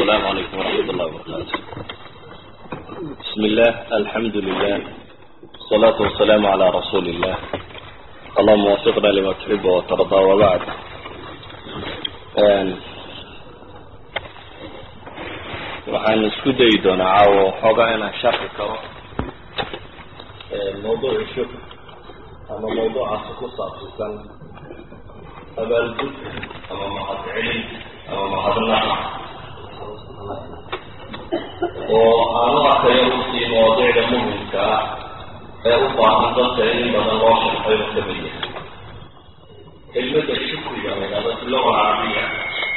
السلام عليكم ورحمة الله وبركاته بسم الله الحمد لله والصلاة والسلام على رسول الله اللهم وفقنا لما تحب وترضى وبعد waxaan isku dayi doonaa caawo xoogaa inaan sharxi karo mawduuci shukr ama mawduucaasi ku saabsisan abaalgud ama mahadcelin ama mahadnaq oo aan u arkayo usii mawaadiicda muhimka ah ee u baahan dadka in badan loo sharxay oo kamid yahay kelmada shukriga laydhahdo fi luga carabiya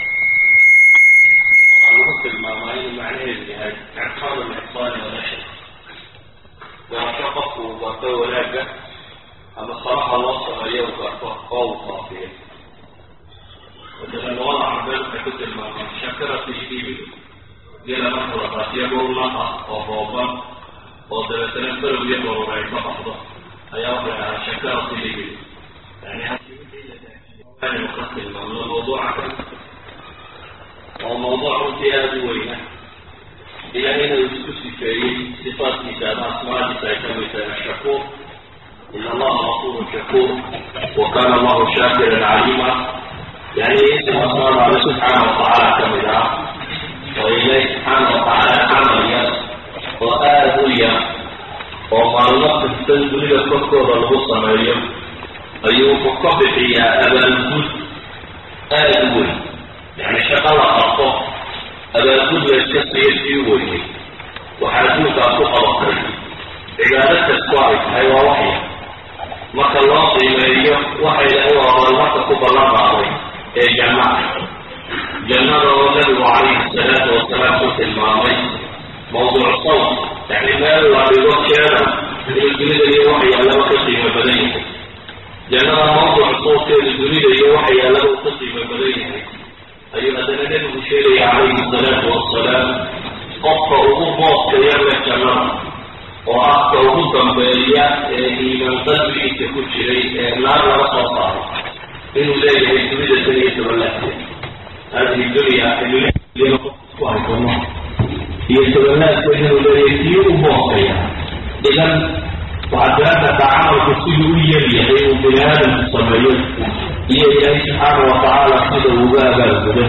waxaa lagu tilmaamaa inuu macnaheedu yahay ictaad alixsaani walashar garasho qofku uu garto wanaagga ama salaxa loo sameeyo u garto oo uu faafiyo مثلا وضع عباد كتب المعنى شكرة الإبل إلى مرحلة قاتية بورناها وفوضا وثلاثة فرق يقروا رأيك بحضة أي واحد على شكرة الإبل يعني كان يقتل المعنى الموضوع وموضوع امتياز وينه إلى هنا يسكسي في صفات كتاب أسماء كتاب الشكور إن الله غفور شكور وكان الله شاكرا عليما يعني اسم أسماء الله سبحانه وتعالى كمدا وإليه سبحانه وتعالى عمليا وآذيا وما الله تستنزل الكفر الغصة مريم أيوه فقبح يا أبا الجد آذوي يعني شغل أخطأ أبا الجد يستطيع يوي وحاسوك أخوك بطري عبادة الصالح هي وحي marka loo qiimeeyo waxay u abaalmarka ku ballan qaaday ee jannada jannada oo nabigu calayhi salaatu wasalaam ku tilmaamay mawduuc sawt yani meel la dhigo keeda inuu dunida iyo waxa yaallaba ka qiimo badan yahay jannada mawduuc sawtkeedu dunida iyo waxa yaallaba uu ka qiimo badan yahay ayuu haddana nebigu sheegaya calayhi salaatu wasalaam qofka ugu booska yarle jannada oo ah ka ugu dambeeya ee iimaan qalbigiisa ku jiray ee naar laga soo saaro inuu leeyahay dunida tan iyo tobanlaadke hadihi dunya ku haysono iyo tobanlaadkeed inuu leeyahay kii u boosaya idan waxaad garan kartaa camalku siduu u yar yahay uu bini aadamku sameeyo iyo ilaahay subxaana wa tacaala sida uga abaalgudo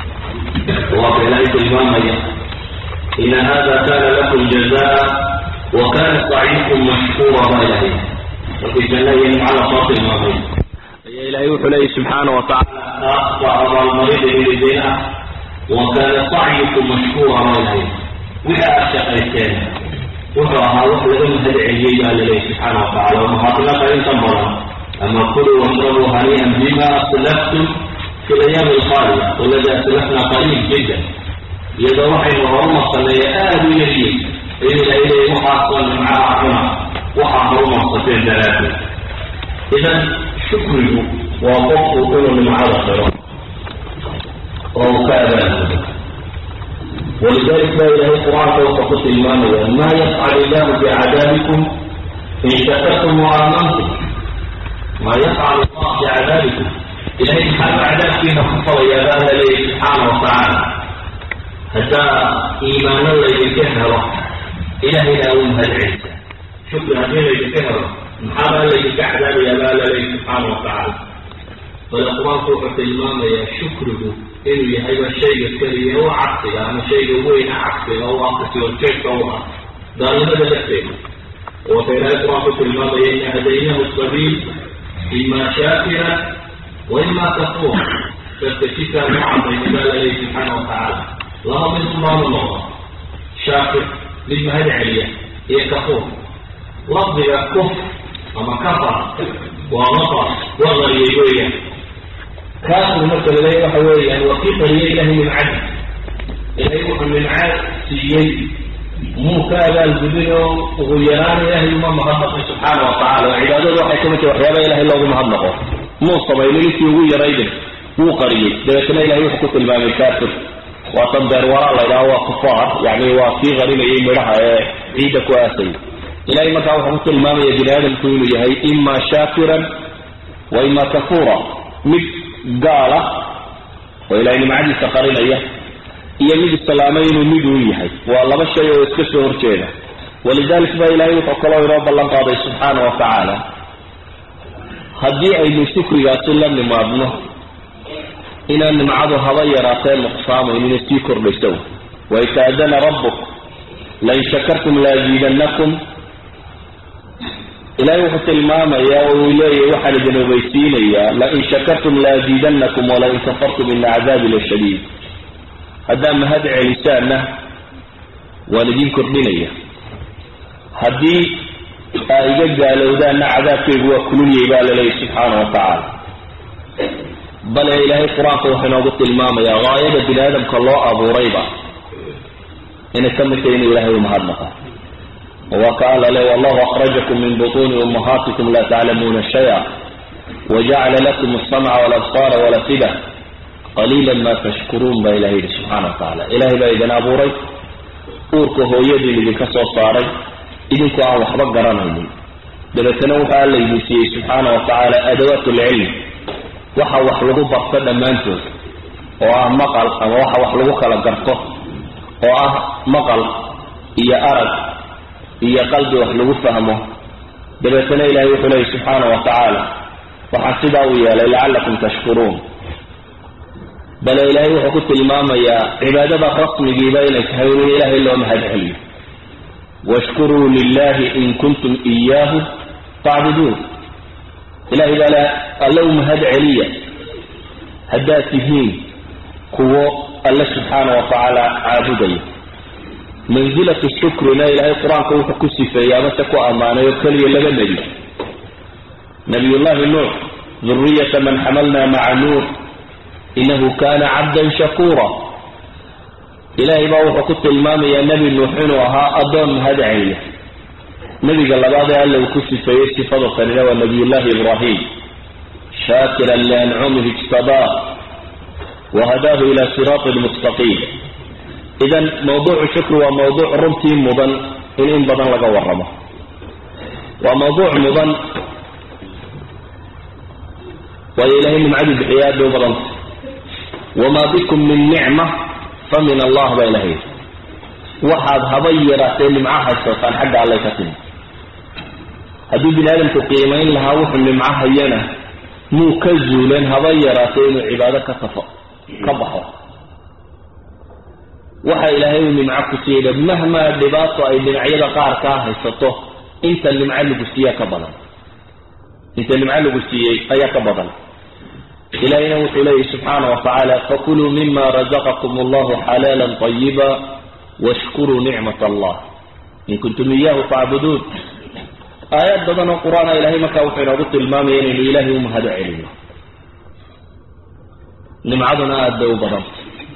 waa ka ilaahay tilmaamaya ina hada kana lakum jazaa وكان سعيكم مشكورا ما إلهي وفي جنة على صوت الماضي يا إلهي وحلي سبحانه وتعالى أخطأ المريض بلدينا وكان سعيكم مشكورا ما إلهي وإذا أشقيتين وحرها وحلهم هدعي قال لي سبحانه وتعالى ومحاطنا فإن تنبرا أما كلوا واشربوا هنيئا بما أسلفتم في الأيام الخالية والذي أسلفنا قليل جدا يدوحي وهم صلي آل يليه إلى إليه محاصل مع عقنا وحضر مصطفين ثلاثة إذا شكره وقفه كل مع الخيرات ومكابا ولذلك لا إله القرآن فوق قصة المانية ما يفعل الله بعذابكم إن شكرتم وآمنتم ما يفعل الله بعذابكم إلهي سبحانه عذاب فينا خطر يا بان لي سبحانه وتعالى حتى إيمان الله يكهر إلهنا أمها العزة شكرا هذين يذكره محابا الذي كعذاب يا لي سبحانه وتعالى فالقرآن فوق الإمام يا شكره إنه يهيب الشيء الكريم هو عكسي أما شيء وين عكسي هو عكسي والكيف هو دار ماذا لكتين وفي القرآن فوق الإمام إن هديناه السبيل إما شاكرا وإما كفورا فاستشفى معه بين لي سبحانه وتعالى لا من الله شاكر للمهد عليا هي كفور لفظ كفر أما كفر وغفر وغري يقويا كافر مثل لي وحويا وكيف لي له من عدل إليه من عاد سيئي مو كذا البدن وغيران إله ما مهضق سبحانه وتعالى وعباده وحي كما وحيابا إله إلا مهضقه مو صبي لك يغير أيضا مو قريب لكن إله يحكم الباب الكافر وصدر وراء الله هو كفار يعني هو في غريب ايه مرها عيدة كواسي إلهي ما كان حمد المام يجري هذا الكون يهي إما شاكرا وإما كفورا مك قال وإلهي ما عدي سقرين إياه iyo mid islaamay inuu mid uu yahay waa laba shay oo iska soo horjeeda walidalik baa ilaahay wuxuu kaloo inoo ballan qaaday subxaana wa tacaala haddii aynu shukrigaasi la nimaadno inaan nimcadu haba yaraatee nuqsaamaynin sii kordhayso waitaadana rabbuk lain shakartum laaziidannakum ilaahay wuxuu tilmaamayaa oo uu leeyahay waxaan idin ogeysiinayaa lain shakartum laaziidannakum walain kafartum ina cadaabi lashadiid haddaa mahad celisaanna waan idin kordhinaya haddii aa iga gaalowdaanna cadaabkaygu waa kululyay baa laleeyahy subxaana wa tacaala bale ilaahay qur-aanka wuxuu inoogu tilmaamayaa gaayada bini aadamka loo abuurayba inay ka mid tahay inuu ilahay umahadnaqa waa ka alla le wallahu akhrajakum min butuuni ummahaatikum laa taclamuuna shaya wajacala lakum alsamca walabsaara walafida qaliila ma tashkuruun baa ilahay yihi subxaana wa tacaala ilahay baa idin abuuray uurka hooyadiin idinka soo saaray idinku aan waxba garanaynin dabeetana wuxuu alla idin siiyey subxaana wa tacaala adawaat lcilm waxa wax lagu barto dhammaantood oo ah maqal ama waxa wax lagu kala garto oo ah maqal iyo arag iyo qalbi wax lagu fahmo dabeetana ilahay wuxuu leeyay subxaana wa tacaala waxaan sidaa u yeelay lacallakum tashkuruun bale ilaahay wuxuu ku tilmaamayaa cibaadada rasmigiiba inay tahay in ilaahay loo mahad celiyo washkuruu lilahi in kuntum iyaahu tacbuduun ilahay baala alle u mahad celiya haddaad tihiin kuwo alle subxaana wa tacaala caabudaya mansilatu shukrina ilaahay qur-aanka wuxuu ku sifeeyey amase ku ammaanay oo keliya laba nebi nabiyullahi nuux duriyata man xamalna maca nuux inahu kana cabdan shakuura ilaahay baa wuxuu ku tilmaamayaa nebi nuux inuu ahaa addoon mahad celiya nebiga labaad ee alla uu ku sifeeyey sifada tanina waa nabiyullahi ibraahim shaakiran liancumihi ijtabaa wahadaahu ila siraatin mustaqiim idan mawduucu shukri waa mawduuc runtii mudan in in badan laga waramo waa mawduuc mudan waayo ilahay nimcadu bixiya aad bay u badanta wamaa bikum min nicma fa min allah baa ilahay waxaad haba yaraatee nimco haysataan xagga allay ka timi haddii bini aadamku qiimayn lahaa wuxuu nimco hayana muu ka zuuleen haba yaraatee inuu cibaado ka tafo ka baxo waxa ilaahay uu nimco ku siiyey mahmaa dhibaato ay dhinacyada qaar kaa haysato inta nimco lagu siiya ka badan inta nimco lagu siiyey ayaa ka badan ilahayna wuxuu leeyahy subxaana wa tacaala fakuluu mima razaqakum allahu xalaala طayiba washkuruu nicmat allah in kuntum iyahu tacbuduun aayaad badan oo qur-aana ilahay markaa wuxuu inoogu tilmaamaya inaynu ilahay u mahado celino nimcaduna aada bay u badanta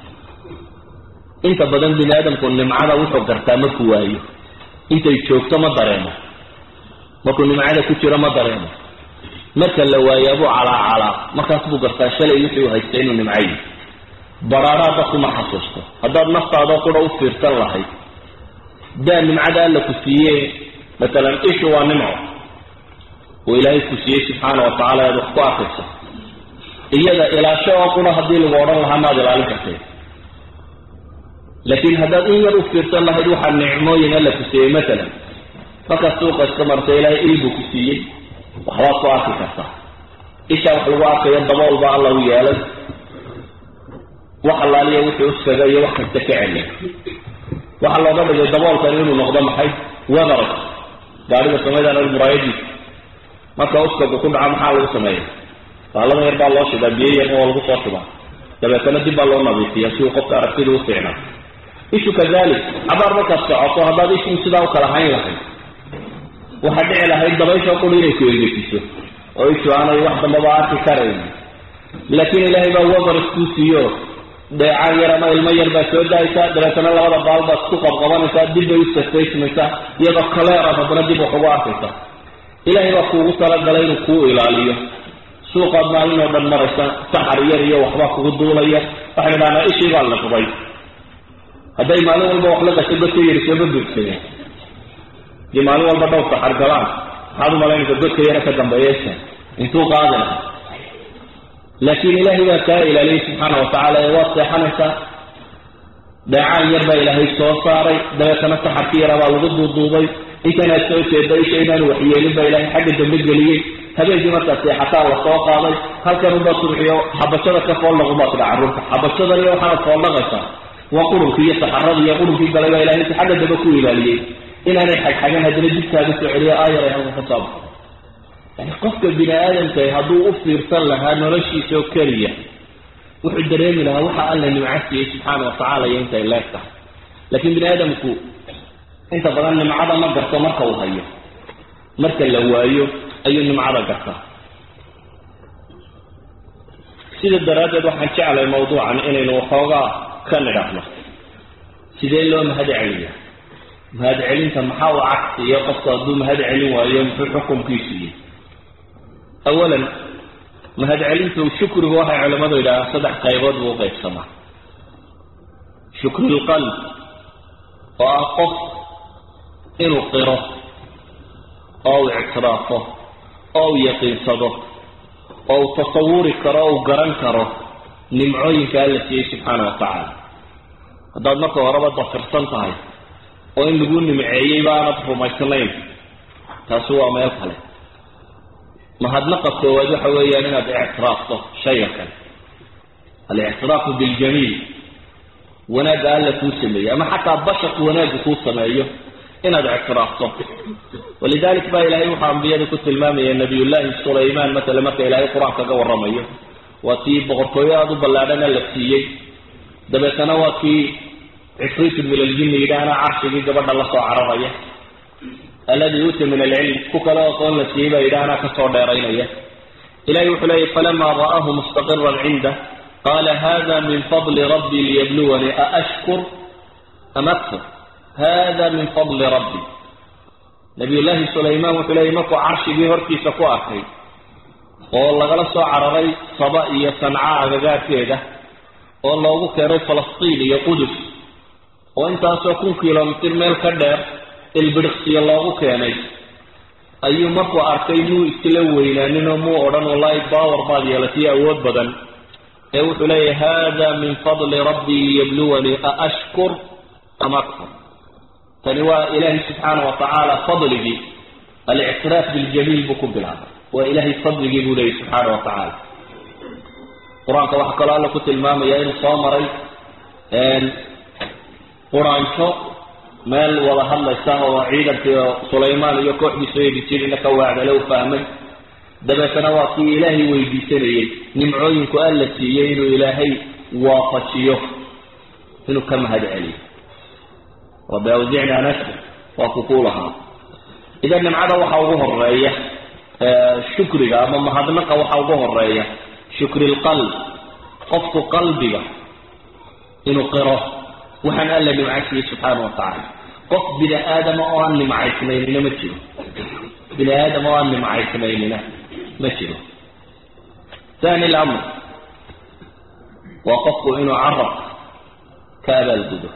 inta badan bini aadamku nimcada wuxuu gartaa markuu waayo intay joogto ma dareemo markuu nimcada ku jiro ma dareemo marka la waayaabuu calaacalaa markaas buu gartaa shalay wixii u haystay inuu nimcayi baraaraa dadku ma xasuusto haddaad naftaadoo qura u fiirsan lahayd daa nimcada alla ku siiye matalan ishu waa nimco uu ilaahay ku siiyey subxaana wa tacala aad wax ku arkayso iyada ilaasho oo qura haddii lagu odhan lahaa maad ilaalin kartee laakiin haddaad in yar u fiirsan lahayd waxaa nicmooyin alla ku siiyey matalan markaad suuqa iska marta ilaahay il buu ku siiyey waxbaad ku arki kartaa ishaa wax lagu arkayo dabool baa alla u yeelay wax allaaliya wuxuu uskaga iyo wax kasta ka celiya waxaa looga dhigay daboolkan inuu noqdo maxay weather gaariga samaydan muraayadiisa marka uskaga ku dhaca maxaa lagu sameeya baalada yar baa loo shidaa biyo yar oo lagu soo shubaa dabeetana dib baa loo nadiifiya si uu qofka aragtida u fiicnaa ishu kadalik cabaar markaad socoto haddaad ishu sidaa u kala hayn lahayd waxaa dhici lahayd dabaysha quri inay ku engejiso oo ishu aanay wax dambaba arki karayn laakiin ilaahay baa weather iskuu siiyo dheecaan yar ama ilmo yar baa soo daaysaa dabeetana labada baal baad isku qabqabanaysaa dib bay u safaysmaysaa iyadoo kaleeraad haddana dib wax ugu arkaysa ilaahay baa kuugu talagalay inuu kuu ilaaliyo suuqaad maalin oo dhan maraysa saxar yar iyo waxbaa kugu duulaya waxay idhahnaa ishii baa liqday hadday maalin walba wax la gasho godka yari sooma buugsane dii maalin walba dhowr saxar galaan maxaad u malaynaysa godka yara ka dambeeyeysa intuu qaadi lahaa laakiin ilaahay baa kaa ilaaliyey subxaana wa tacaala ee waad seexanaysaa dheecaan yar baa ilaahay soo saaray dabeetana saxarkii yaraa baa lagu duuduubay intanaad soo jeeda isha inaanu waxyeelin baa ilaahay xagga dambe geliyey habeenkii markaa seexataa la soo qaaday halkan unbaa subxiyo xabashada ka fooldhaqubaad tidha carruurta xabashadan iyo waxaanad fooldhaqaysaa waa qurunkii iyo saxaradii iyo qurunkii galay baa ilahay inta xagga dambe ku ilaaliyey inaanay xagxagan haddana dibkaaga soo celiyo aayar ay halka ka soo baxo yani qofka bini aadamka hadduu u fiirsan lahaa noloshiisa oo keliya wuxuu dareemi lahaa waxa alla nimco siiyey subxaana watacaala iyo intay leeg tahay laakiin bini aadamku inta badan nimcada ma garto marka uu hayo marka la waayo ayuu nimcada gartaa sida daraaddeed waxaan jeclay mawduucan inaynu waxoogaa ka nidhaahno sidee loo mahad celiya mahad celinta maxaa u cagsiyo qofku hadduu mahad celin waayo muxuu xukumkiisu yihi awalan mahad celintu shukrigu waxay culimmadu yidhahaan saddex qaybood buu uqaybsamaa shukri lqalb oo ah qof inuu qiro oo uu ictiraafo oo uu yaqiinsado oo uu tasawuri karo o uu garan karo nimcooyinka alla siiyey subxaana wa tacaala haddaad marka horeba dafirsan tahay oo in lagu nimceeyey baanad rumaysnayn taasi waa meel kale mahadnaqa koowaad waxa weeyaan inaad ictiraafto shayga kale alictiraafu biljamiil wanaagga alla kuu sameeyey ama xataa basharku wanaagga kuu sameeyo inaad ictiraafto walidalik baa ilahay wuxuu ambiyada ku tilmaamaya nabiyullaahi sulaymaan matala marka ilaahay qur-aan kaga warramayo waa tii boqortooyo aada u ballaadhana la siiyey dabeetana waa kii cifriitun min aljinni yidhaahna carshigii gabadha la soo cararaya alladii uuta min alcilm ku kale aqoon la siiyey baa yidhaahna kasoo dheeraynaya ilahay wuxuu leeyay falamaa ra'aahu mustaqiran cindah qaala hada min fadli rabbii liyabluwanii aashkur am akfur hada min fadli rabbi nabiyullaahi sulaymaan wuxuu leeyay markuu carshigii hortiisa ku arkay oo lagala soo cararay saba iyo sanca agagaarkeeda oo loogu keenay falastiin iyo qudus oo intaasoo kun kilomitir meel ka dheer ilbidhiqsiyo loogu keenay ayuu markuu arkay muu isla weynaaninoo muu odhan wallaahi baawar baad yeelatay awood badan ee wuxuu leeyahy hada min fadli rabbii liyabluwanii aashkur am akfur tani waa ilaahay subxaana wa tacaala fadligii alictiraaf biljamiil buu ku bilaabay waa ilaahay fadligii buu leeyay subxaana wa tacaala qur-aanka waxaa kaloo alla ku tilmaamaya inuu soo maray quraanjo meel wada hadlaysa oo ciidankii sulaymaan iyo kooxdiisu eedijirina ka waacdale u fahmay dabeetana waa kii ilaahay weydiisanayey nimcooyinku alla siiyey inuu ilaahay waafajiyo inuu ka mahad celiyo rabbi awzicna nashkur waa kukuu lahaa idan nimcada waxa ugu horeeya shukriga ama mahadnaqa waxa ugu horeeya shukri lqalb qofku qalbiga inuu qiro waxaan alla nimcasiiyey subxaana wa tacaala qof bini aadama oo aan nimcaysnaynina ma jiro bini aadama oo aan nimcaysnaynina ma jiro thani lamr waa qofku inuu carabka ka abaalgudo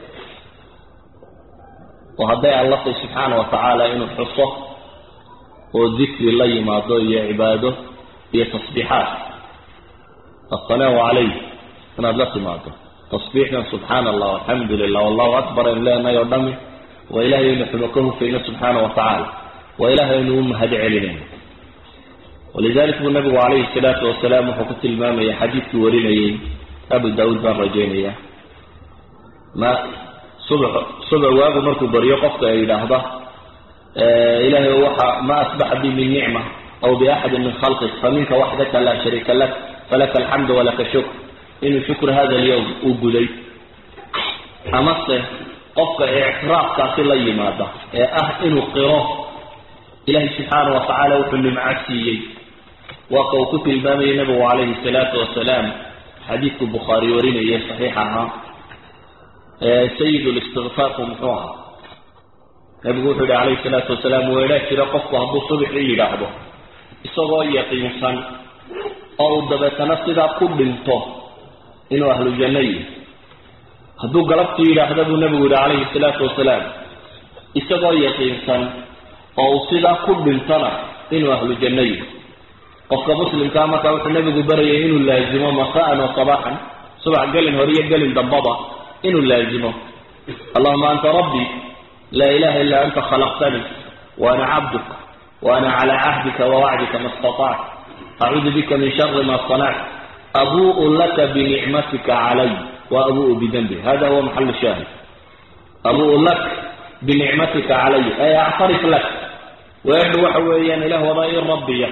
oo hadday allatay subxaana wa tacaala inuu xuso oo dikri la yimaado iyo cibaado iyo tasbiixaat assanaamu calayh inaad la timaado tasbiixdan subxaana allah alxamdu lilah wallahu akbar aynu leenahay oo dhami waa ilahay aynu xumo ka hufayno subxaana wa tacaala waa ilahay aynu u mahad celinayno walidalik buu nabigu calayhi salaatu wasalaam wuxuu ku tilmaamaya xadiidkii warinayey abu daawuud baan rajaynaya ma subax subax waagu markuu baryo qofka ay yidhaahda ilahay waxa ma asbaxa bi min nicma aw biaxadin min khalqik faminka waxdaka laa shariika lak falaka alxamdu walaka shukr inuu shukr hada alyawm uu guday amase qofka ictiraafkaasi la yimaada ee ah inuu qiro ilahay subxaana wa tacaala wuxuu nimco siiyey waa ka uu ku tilmaamayay nabigu calayhi salaatu wasalaam xadiidku bukhaari warinaya saxiix ahaa sayid listikfaarku muxuu ahaa nabigu wuxuu yihi calayhi salaatu wasalaam weedhaa jira qofku hadduu subaxii yidhaahdo isagoo yaqiinsan oo uu dabeetana sidaa ku dhinto inuu ahlu janno yihi hadduu galabtii yidhaahda buu nabigu yihi calayhi salaatu wasalaam isagoo yaqiinsan oo uu sidaa ku dhintona inuu ahlu janno yihi qofka muslimkaa markaa wuxuu nabigu barayay inuu laazimo masaan wa sabaaxan subax gelin hore iyo gelin dambaba inuu laazimo allahuma anta rabbii laa ilaha illa anta khalaqtanii wa ana cabduk wa ana calaa cahdika wawacdika ma istatactu acuudu bika min shari ma sanactu abu'u laka binicmatika calay wa abu'u bidanbi hada huwa maxal shaahid abu'u lak binicmatika calay ay actarif lak weedhu waxa weeyaan ilah wadaa i rabbiya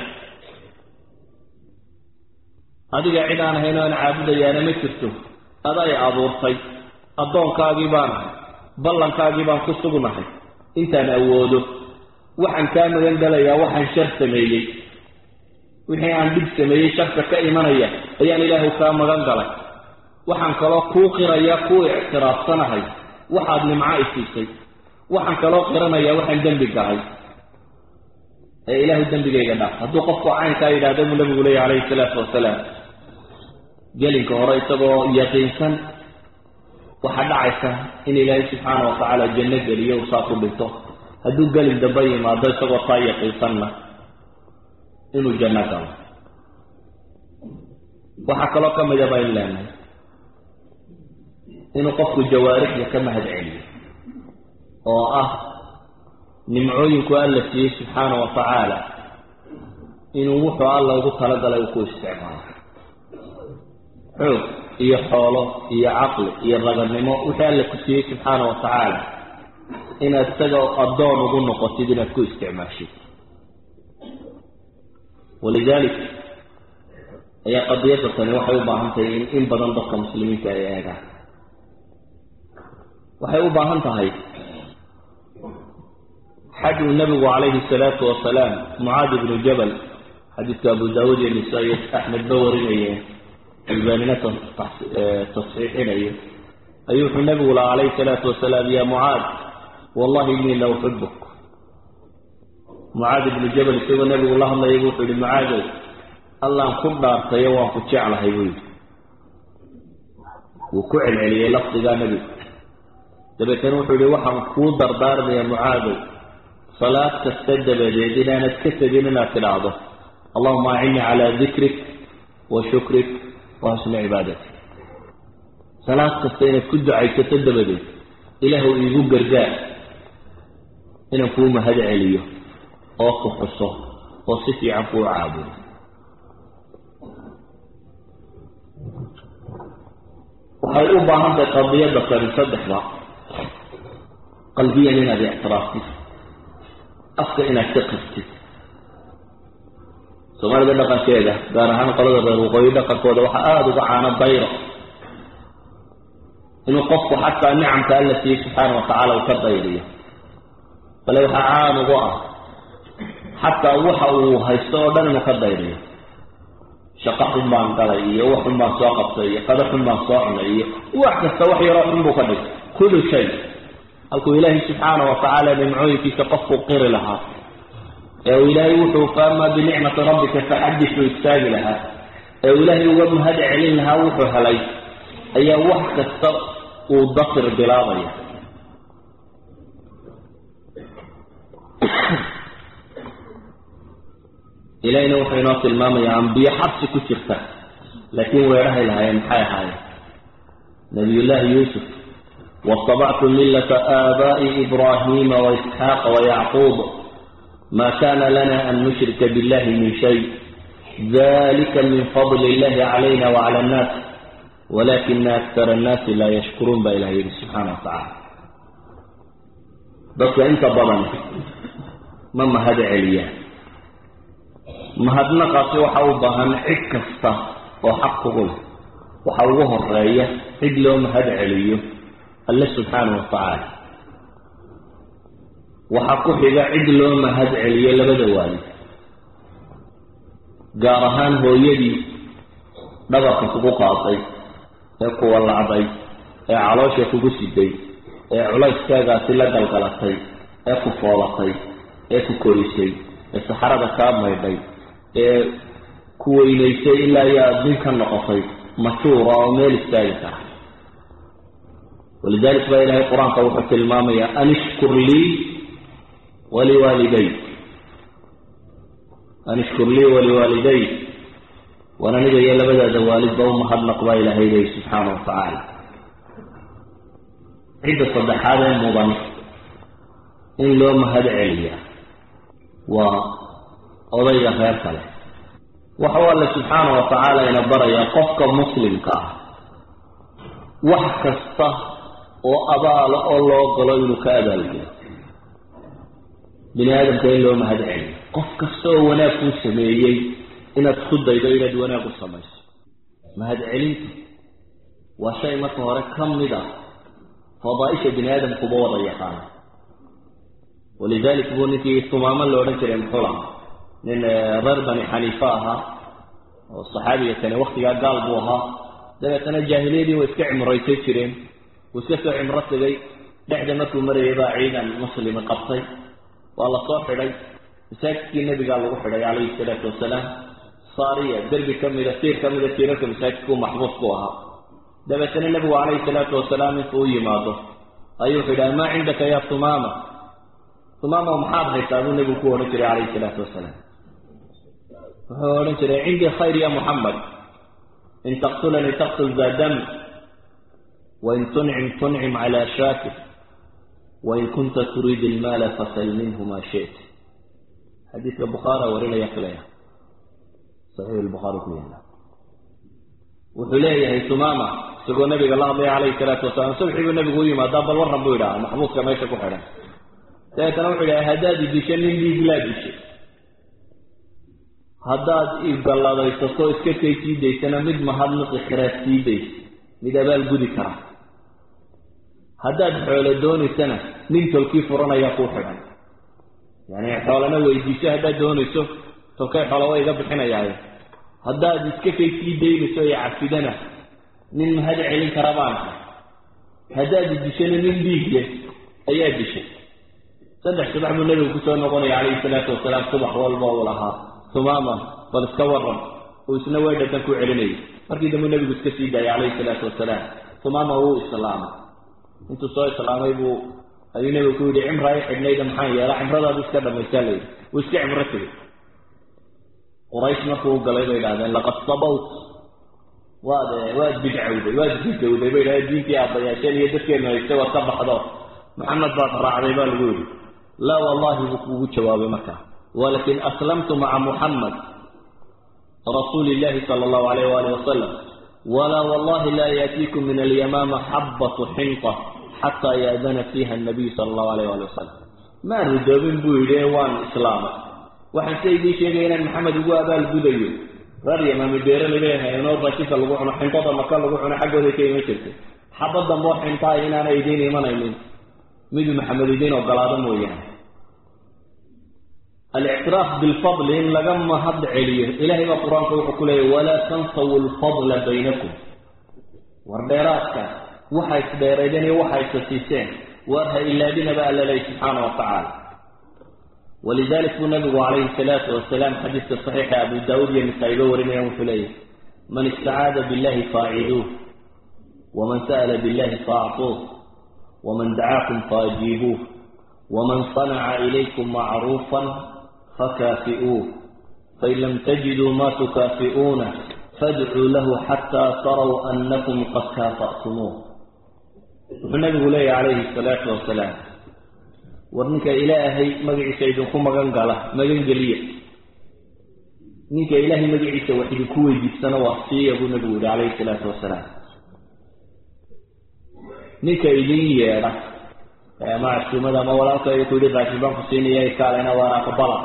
adiga cid aan hayn oan caabudayaana ma jirto aday abuurtay addoonkaagii baan ahay ballankaagii baan ku sugnahay intaan awoodo waxaan kaa magan galayaa waxaan shar sameeyey wixii aan dhib sameeyey sharka ka imanaya ayaan ilaahu kaa magan galay waxaan kaloo kuu qirayaa kuu ictiraafsanahay waxaad nimco isiisay waxaan kaloo qiranayaa waxaan dembi galay ee ilaahu dembigayga dhaaf hadduu qofku caynkaa yidhahda buu nabigu leeya calayhi salaatu wasalaam gelinka hore isagoo yaqiinsan waxaa dhacaysa in ilaahay subxaana watacaala janno geliyo uu saa ku dhinto hadduu gelin dambe yimaado isagoo taa yaqiinsanna inuu janno galo waxaa kaloo ka mida baynu leenahay inuu qofku jawaarixda ka mahad celiyo oo ah nimcooyinku alla siiyey subxaana wa tacaala inuu wuxuu alla ugu talagalay uu ku isticmaalo xoog iyo xoolo iyo caqli iyo raganimo wixii alla ku siiyey subxaana wa tacaala inaad isaga addoon ugu noqotid inaad ku isticmaashid walidalik ayaa qadiyadda tani waxay u baahan tahay in in badan dadka muslimiinta ay eegaan waxay u baahan tahay xaj uu nabigu calayhi salaatu wasalaam mucaad ibnu jabal xadiidka abu daawuud iyo nisaa-i axmed ba warinayeen albaanina tasxiixinayo ayuu wuxuu nabigu laha calayhi salaatu wasalaam ya mucaad wallahi inii la uxibuk mucaad ibnu jabal isagoo nabigu la hadlayay bu wuxuu yihi mucaadow allaan ku dhaartayo waan ku jeclahay buu yidhi wuu ku celceliyey lafdigaa nebigu dabeetana wuxuu yihi waxaan kuu dardaarmaya mucaadow salaad kasta dabadeed inaanad ka tegin inaad tidhaahdo allahuma acinnii calaa dikrik wa shukrik wa xusni cibaadatik salaad kasta inaad ku ducaysato dabadeed ilaahu iigu gargaar inaan kuu mahad celiyo oo ku xuso oo si fiican kuu caabudo waxay u baahan tahay qadiyadda kani saddexda qalbiyan inaad ictiraaftid afka inaad ka qirtid soomaalida dhaqankeeda gaar ahaan qolada reer waqooyi dhaqankooda waxaa aada uga caano dayro inuu qofku xataa nicamka alla siiyey subxaana watacaala uu ka dayriyo bale waxaa caan ugu ah xataa waxa uu haysto oo dhan inuu ka dayriyo shaqo xun baan galay iyo wax xun baan soo qabtay iyo qado xun baan soo cunay iyo wax kasta wax yaroo xun buu ka dhigay kullu shay halkuu ilaahay subxaana watacaala nimcooyinkiisa qofkuu qiri lahaa ee uu ilaahay wuxuu faamaa binicmati rabbika faxadis uu istaagi lahaa ee uu ilaahay uga mahad celin lahaa wuxuu helay ayaa wax kasta uu dafir bilaabaya ilahayna wuxuu inoo tilmaamayaa ambiyo xabsi ku jirta laakiin weedhahay lahaayeen maxay ahaayeen nabiyullaahi yuusuf watabactu millata aabaa'i ibraahiima waisxaaqa wayacquub ma kana lana an nushrika billahi min shay dalika min fadli illahi calayna wacala annaas walakina aktar annaasi laa yashkuruun baa ilaha yidhi subxaana wa tacaala dadka inta badan ma mahad celiyaan mahadnaqaasi waxa u baahan cid kasta oo xaq kugu leh waxa ugu horeeya cid loo mahad celiyo alle subxaana wa tacaala waxaa ku xiga cid loo mahad celiyo labada waalid gaar ahaan hooyadii dhabarka kugu qaaday ee kuwa lacday ee caloosha kugu siday ee culayskaagaasi la galgalatay ee ku foolatay ee ku korisay ee saxarada kaa maydhay ee ku weynaysay ilaa iyo adduun ka noqotay majuura oo meel istaagi kara walidalik baa ilaahay qur-aanka wuxuu tilmaamayaa an ishkur lii waliwaaliday an ishkur lii waliwaaliday waan aniga iyo labadaada waalidba u mahadnaq baa ilaahay leeyi subxaana wa tacaala cidda saddexaad ee mudan in loo mahad celiya waa odayga reer kale waxau alle subxaana wa tacaala ina barayaa qofka muslimka ah wax kasta oo abaalo oo loo galo inuu ka abaalgelo bini aadamka in loo mahad celiyo qof kasta oo wanaag kuu sameeyey inaad ku daydo inaad wanaag u samayso mahad celinta waa shay marka hore ka mid ah fadaaisha bini aadamkuba wada yaqaana walidalik buu ninkii tumaamo la odhan jiray muxuu lahaa nin reer bani xaniifa ahaa oo saxaabiga kane waktigaa gaal buu ahaa dabeetana jaahiliyadii way iska cimraysan jireen wuu iska soo cimro tegay dhexda markuu marayay baa ciidan muslimi qabtay waa la soo xidhay masaajidkii nebigaa lagu xidhay calayhi salaatu wasalaam saariya derbi ka mida tiir ka mida tiirarka masaajidkuu maxbuus ku ahaa dabeetana nebigu calayhi salaatu wasalaam intuu u yimaado ayuu wuxuu yidhaha maa cindaka ya tumaama tumaama maxaad haysaa buu nebigu ku odhan jiray calayhi salaatu wasalaam wuxuu odhan jiray cindii khayr ya muxamed in taqtulanii taqtul za dam wain tuncim tuncim cala shaakir wain kunta turiid ilmaala fasal minhu ma shit xadiidka bukhaara warinaya filaya saxiix lbukhaari ku yaala wuxuu leeyahay tumaama isagoo nabiga la hadlaya calayhi salaatu wasalaam subxii buu nabigu u yimaadaa bal warran buu yidhaha maxbuuska meesha ku xidhan dabeetana wuxuu yidhaha haddaad idisho nin dhiiglaa dishay haddaad igalladaysato iska kay sii daysana mid mahadnaqi karaad sii daysa mid abaal gudi kara haddaad xoolo doonaysana nin tolkii furanayaa kuu xidhan yani xoolana weydiiso haddaad doonayso tolkay xoolo wa iga bixinayaaye haddaad iska kay sii daynayso iyo cafidana nin mahad celin kara baan haddaad dishana nin dhiig leh ayaa dishay saddex subax buu nebigu kusoo noqonaya calayhi salaatu wasalaam subax walba uu lahaa tumaama bal iska waran uu isna weydhadan ku celinayay markii dambe nebigu iska sii daayay calayhi salaatu wasalaam tumaama wuu islaamay intuu soo islaamay buu ayuu nebigu ku yidhi cimra i xidhnayda maxaan yeelaa cimradaadu iska dhamaysaa layidhi wuu iska cimro tegay quraysh markuu u galay bay idhahdeen laqad sabawt waad waad bidcawday waad bidgawday bay idhahdeen diintii aabbayaasheen iyo dadkeenu haysta waad ka baxdo maxamed baad raacday baa lagu yidhi laa wallahi buu kuugu jawaabay markaa walakin aslamtu maca muxamed rasuuli illahi sala allahu alayh waalih wasalam walaa wallahi laa yaatiikum min alyamaama xabbatu xinta xataa yaadana fiiha annabiyu sala allahu alayh wali wasalam maan ridoobin buu yidhi waan islaamay waxaan se idiin sheegaya inaan maxamed ugu abaal gudayo reer yamaami beeralay bay haynoo bashika lagu cuno xintada maka lagu cuno xaggooday ka iman jirtay xabad dambe oo xintaay inaana idiin imanaynin miduu maxamed idiin ogolaado mooyaane alictiraaf bilfadli in laga mahad celiyo ilahay baa qur-aanka wuxuu ku leeyahy walaa tansawu lfadla baynakum war dheeraadka waxa isdheeraydeen iyo waxa isasiiseen waar ha ilaadinaba alla leey subxaana wa tacaala walidalik buu nabigu calayhi salaatu wasalaam xadiiska saxiixa abu daawuud iyo nisaa-iba warinayaan wuxuu leeyahy man istacaada billahi faaciduuh waman sa'la billahi faactuuh waman dacaakum faajiibuuh waman sanaca ilaykum macruufan fakaafi'uuh fain lam tajiduu ma tukaafi'uuna fadcuu lahu xataa taraw annakum qad kaafa'tumuuh wuxuu nabigu leeyahy calayhi salaatu wasalaam war ninka ilaahay magaciisa idinku magan gala magan geliya ninka ilaahay magaciisa wax idinku weydiistana waa siiya buu nabigu yihi calayhi salaatu wasalaam ninka idin yeedha ama casuumada ama walaalka ku yihi raashin baan ku siinaya kaalena waana aqbala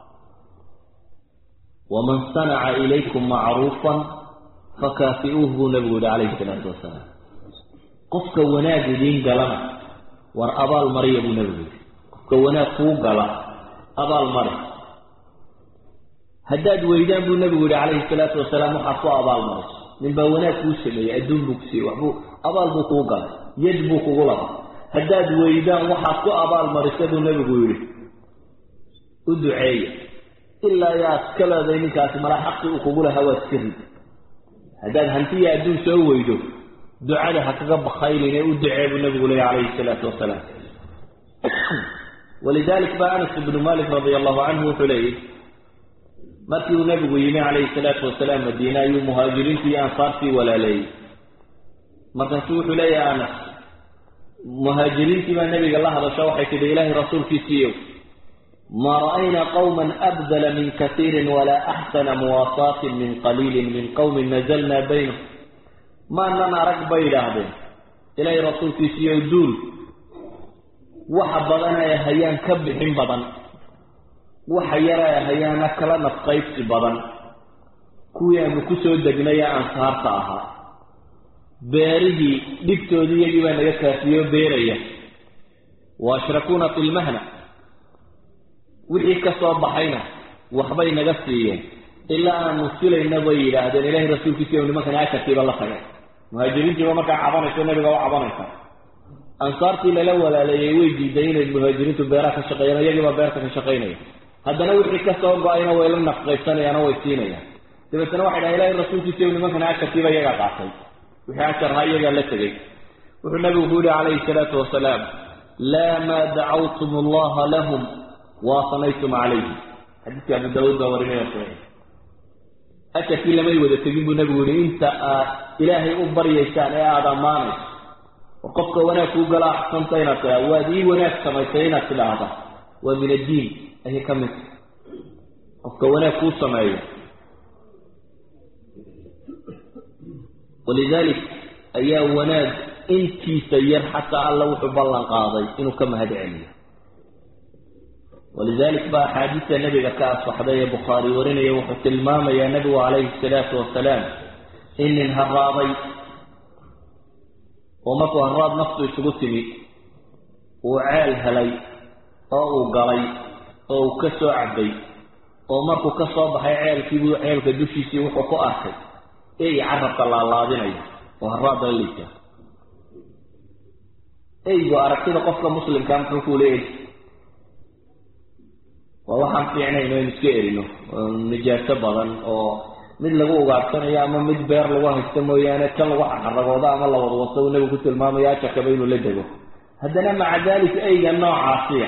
waman sanaca ilaykum macruufan fakaafi'uuh buu nabigu yihi calayhi salaatu wasalaam qofka wanaag idiin galana war abaal mariya buu nabigu yihi qofka wanaag kuu gala abaal mari haddaad weydaan buu nabigu yihi calayhi salaatu wasalaam waxaad ku abaal mariso nin baa wanaag kuu sameeyey adduun buu ku siiyey waxbuu abaal buu kuu galay yad buu kugu laba haddaad weydaan waxaad ku abaal marisa buu nabigu yidhi u duceeya ilaa yaad ka leeday ninkaasi malaa xaqi uu kugu lahaa waad iska rid haddaad hantiya adduun soo weydo ducada ha kaga bakhaylin ee u ducee buu nabigu leeya calayhi salaatu wasalaam walidalik ba anas ibnu malik radia allahu canhu wuxuu leeyahy markii uu nabigu yimi calayhi salaatu wasalaam madiine ayuu muhaajiriintii iyo ansaartii walaaleeyey markaasuu wuxuu leeyahay anas muhaajiriintii baa nabiga la hadasho waxay tidhi ilaahay rasuulkiisiiyow ma ra'ayna qawma abdala min kasiirin walaa axsana muwaasaatin min qaliilin min qowmin nazalna baynahum maanan arag bay idhaahdeen ilaahay rasuulkiisiiyow duul waxa badan ay hayaan ka bixin badan waxa yar ay hayaana kala nafqaybsi badan kuwii aanu ku soo degnay ee ansaarta ahaa beerihii dhibtoodii iyagii baa naga kaafiyo beeraya wa ashrakuuna fi lmahna wixii ka soo baxayna waxbay naga siiyeen ilaa aanu filayna bay yidhaahdeen ilahay rasuulkiisiiyo nimankani asharkiiba la tagay muhaajiriintiiba markaa cabanayso nabiga u cabanaysa ansaartii lala walaaleeyey way diiday inay muhaajiriintu beeraha ka shaqeeyaan iyagiiba beerta ka shaqaynaya haddana wixii ka soo go-ayna way la nafqaysanayaano way siinayaan dabeetna waxay dhahay ilahay rasuulkiisiiyo nimankani asharkiiba iyagaa qaatay wixii asharhaa iyagaa la tegey wuxuu nabigu ku yihi calayhi salaatu wasalaam laa maa dacawtum allaha lahum waasanaytum calayhi xadiiskii abu daawuud baa warinaya saxiix asharkii lamay wada tegin buu nabigu yihi inta aad ilaahay u baryaysaan ee aada ammaanayso oo qofka wanaag kuu gala axsanta inaad tiaa waad ii wanaag samaysay inaad tidhaahda waa min addiin ayay ka mid qofka wanaag kuu sameeyo walidalik ayaa wanaag intiisa yar xataa alla wuxuu ballan qaaday inuu ka mahad celiyo walidalik ba axaadiista nabiga ka asaxday ee bukhaari warinaya wuxuu tilmaamayaa nabigu calayhi salaatu wasalaam in nin haraaday oo markuu haraad naftu isugu timi uu ceel helay oo uu galay oo uu ka soo cabay oo markuu ka soo baxay ceelkiibuu ceelka dushiisii wuxuu ku arkay ey carabka laalaadinaya oo haraada lisa eygu aragtida qofka muslimkaa muxuu ku leeyahy waa waxaan fiicnayn aynu iska erino nijaaso badan oo mid lagu ugaadhsanayo ama mid beer lagu haysto mooyaane kan lagu xaragoodo ama la wadwato uu nabigu ku tilmaamayo ajarkaba inuu la dego haddana maca dalik eyga noocaasiya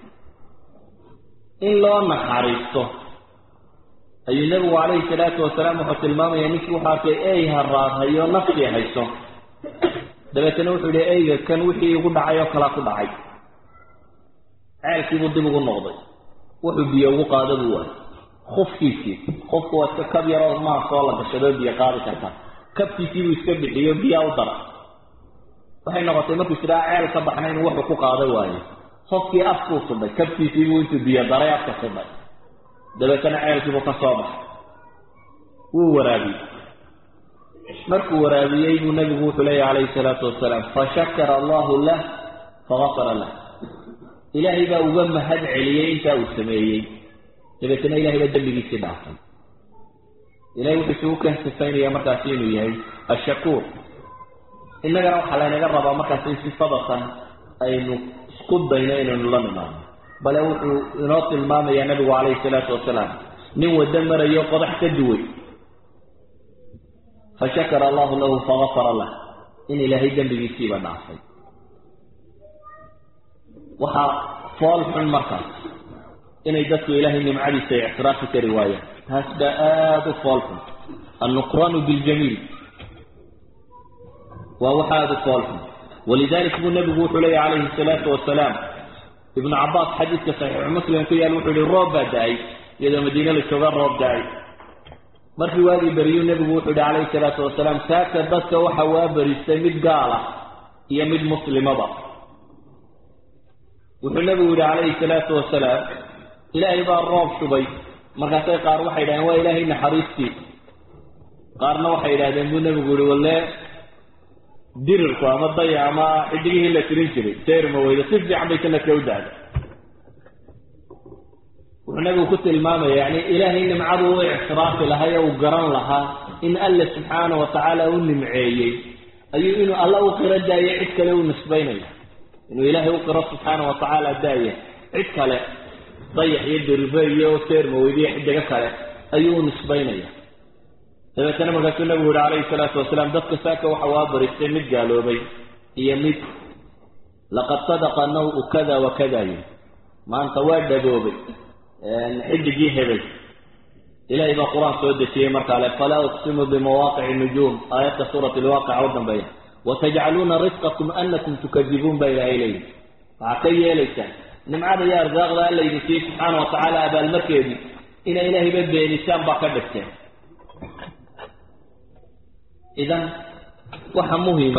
in loo naxariisto ayuu nabigu calayhi salaatu wasalaam wuxuu tilmaamaya ninkii wuxuu arkay ey haraadhayo naftii hayso dabeetana wuxuu yihi eyga kan wixii igu dhacay oo kalaa ku dhacay ceelkiibuu dib ugu noqday wuxuu biyo ugu qaado buu waayay kufkiisii kufku waa iska kab yaroo maa soo la gashadoo biyo qaadi karta kabkiisiibuu iska bixiyo biyaa u dara waxay noqotay markuu sidaa ceel ka baxna inuu wuxuu ku qaadan waayo hofkii afkuu sudhay kabkiisiibuu intuu biyo daray afka sudhay dabeetana ceelkiibuu ka soo baxay wuu waraabiyey markuu waraabiyey buu nabigu wuxuu leeyahy calayhi salaatu wasalaam fashakara allahu lah fagafara lah ilaahay baa uga mahad celiyey intaa uu sameeyey dabeetana ilahay baa dembigiisii dhaafay ilahay wuxuu isugu keensifaynaya markaasi inuu yahay ashakuur innagana waxaa laynaga rabaa markaasi in sifadatan aynu isku dayno inaynu la nimaano bale wuxuu inoo tilmaamayaa nabigu calayhi salaatu wasalaam nin waddo marayo qodax ka duway fashakara allahu lahu fagafara lah in ilaahay dembigiisiiba dhaafay waxaa fool xun markaas inay dadku ilaahay nimcadiisa ictiraafi kari waayaan taas baa aada u fool xun annuqraanu biljamiil waa wax aada u fool xun walidalik buu nabigu wuxuu leeya calayhi salaatu wasalaam ibnu cabaas xadiidka saxiixu muslim ku yaal wuxuu yihi roob baa da-ay iyadoo madiine la jooga roob da-ay markii waagii beriyuu nebigu wuxuu yihi calayhi salaatu wasalaam saaka dadka waxa waa beristay mid gaala iyo mid muslimaba wuxuu nebigu yihi calayhi salaatu wasalaam ilaahay baa roob shubay markaasay qaar waxay yidhahdeen waa ilaahay naxariistii qaarna waxay yidhahdeen buu nebigu yihi walle dirirku ama daya ama xidigihii la tirin jiray seerma weyda si fiican bay sanadka u dahda wuxuu nabigu ku tilmaamaya yani ilaahay nimcadu u ictiraafi lahaa ee uu garan lahaa in alle subxaana wa tacaala u nimceeyey ayuu inuu alla u qiro daaye cid kale u nisbaynaya inuu ilaahay u qiro subxaana wa tacaala daaya cid kale dayax iyo diribe iyo seerma weyda iyo xidigo kale ayuu u nisbaynaya dabeetana markaasuu nabigu yihi calayhi salaatu wasalaam dadka saaka waxa waa baristay mid gaaloobay iyo mid laqad sadaqa naw-u kada wa kada yiri maanta waa dhaboobay xidigii hebel ilahay baa qur-aan soo dejiyey markaa le falaa uqsimu bimawaaqici nujuum aayadka suurat lwaaqica u dambeeya watajcaluuna risqakum anakum tukadibuun baa ilaahay leeyihi waxaa ka yeelaysaan nimcada iyo arsaaqda alla idin siiyey subxaana wa tacaala abaalmarkeedii inay ilaahayba beenisaan baa ka dhigteen idan waxa muhima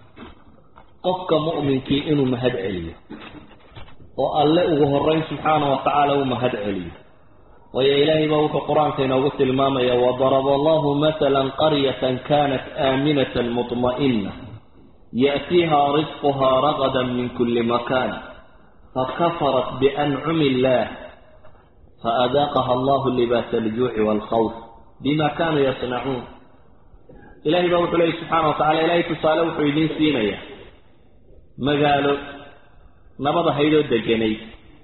qofka mu'minkii inuu mahad celiyo oo alle ugu horeyn subxaana wa tacaala uu mahad celiyo waayo ilaahay baa wuxuu qur-aanka inoogu tilmaamaya wadaraba allahu matala qaryatan kanat aaminatan muطma'ina ya'tiiha risquha ragada min kuli makan fakafarat biancumi illah faadaaqaha allahu libaasa aljuuci waalkhawf bima kanuu yasnacuun ilahay baa wuxuu leeyay subxaana wa tacala ilahay tusaale wuxuu idiin siinayaa magaalo nabad ahaydoo deganayd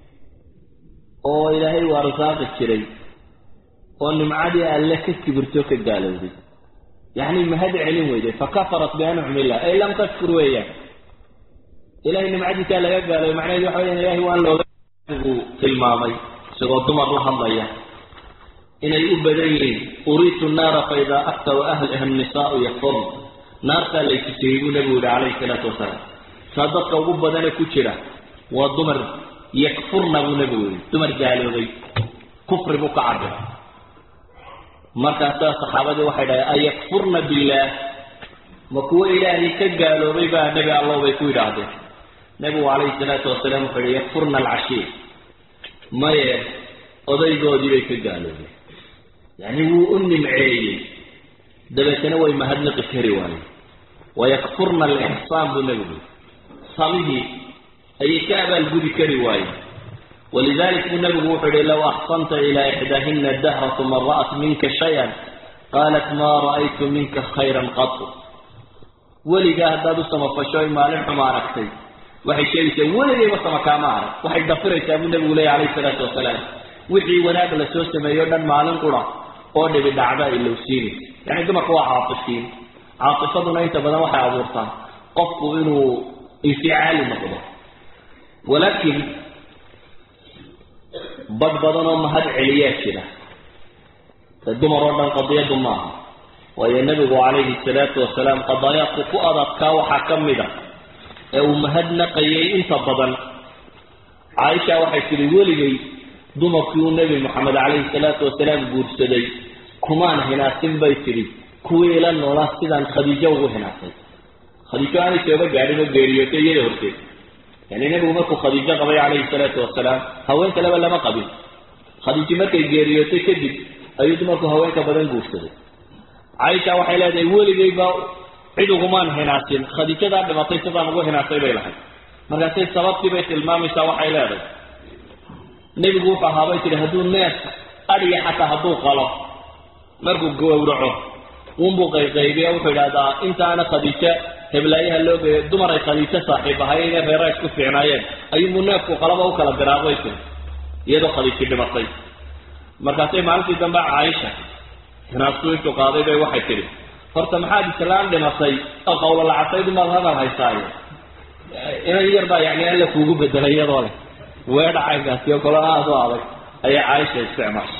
oo ilaahay u arsaaqi jiray oo nimcadii alle ka kibirtoo ka gaalowday yacni mahad celin weyday fakafarat biancumi illah ay lam tashkur weeyaan ilahay nimcadiisaa laga gaaloobay macnaheedu waxa weyan ilahay waan looga uu tilmaamay isagoo dumar la hadlaya inay u badan yihiin uriitu naara fa idaa aktaru ahliha nisaau yakfurn naartaa laytusiyey buu nabigu yihi calayhi salaatu wasalaam saa dadka ugu badane ku jira waa dumar yakfurna buu nabigu yihi dumar gaaloobay kufri buu ka cabira markaasaa saxaabadii waxay dhahay ayakfurna billaah ma kuwo ilaahay ka gaaloobay baa nebi allow bay ku yidhaahdeen nebigu calayhi salaatu wasalaam wuxuu yihi yakfurna alcashiir maye odaygoodii bay ka gaaloobeen yacni wuu u nimceeyey dabeetana way mahadnaqi kari waayeen wayakfurna alixsaan buu nebigu samihii ayay ka abaalgudi kari waayeen walidalik buu nebigu wuxuu yihi low axsanta ilaa ixdaahina dahra uma ra'at minka shay-an qaalat maa ra'aytu minka khayran qatu weligaa haddaad u samafasho ay maalin xuma aragtay waxay sheegaysaa weligayba sama kaama arag waxay dafiraysaa buu nebigu leeya calayhi salaatu wasalaam wixii wanaag la soo sameeyo dhan maalin qura oo dhibi dhacda ilowsiinaysa yani dumarka waa caatifiin caatifaduna inta badan waxay abuurtaa qofku inuu inficaali noqdo walaakin badh badan oo mahad celiyaa jira dumar oo dhan qadiyadu maaha waayo nebigu calayhi salaatu wasalaam qadaayaadku ku adadkaa waxaa ka mid a ee uu mahadnaqayay inta badan caaisha waxay tihi weligay dumarkii uu nebi moxamed calayhi salaatu wasalaam guursaday kumaan hinaasin bay tidhi kuwii ila noolaa sidaan khadiijo ugu hinaasay khadiijo aanay sooba gaadhin oo geeriyootay iyada horteed yani nebigu markuu khadiijo qabay calayhi salaatu wasalaam haween kaleba lama qabin khadiijo markay geeriyootay kadib ayuu dumarku haweenka badan guursaday caaisha waxay leedahay weligayba cid ugumaan hinaasin khadiijadaa dhimatay sidaan ugu hinaasay bay lahayd markaasay sababtii bay tilmaamaysaa waxay leedahay nebigu wuxuu ahaabay tihi hadduu neef adhiya xataa hadduu qalo markuu gowraco unbuu qayqaybiya wuxuu idhahdaa intaana khadiijo heblaayaha loo geeyo dumar ay khadiijo saaxiib ahayeen ee reera isku fiicnaayeen ayuunbuu neefku qalaba u kala diraabay tiri iyadoo khadiijo dhimatay markaasay maalintii dambe caaisha hinaastu intuu qaaday bay waxay tidhi horta maxaad islaan dhimatay oo qawlo lacasaydu maad hadal haysaayo inan yar baa yani alla kuugu bedelay iyadoo leh weedha caynkaasi oo kale aada u adag ayaa caaisha isticmaashay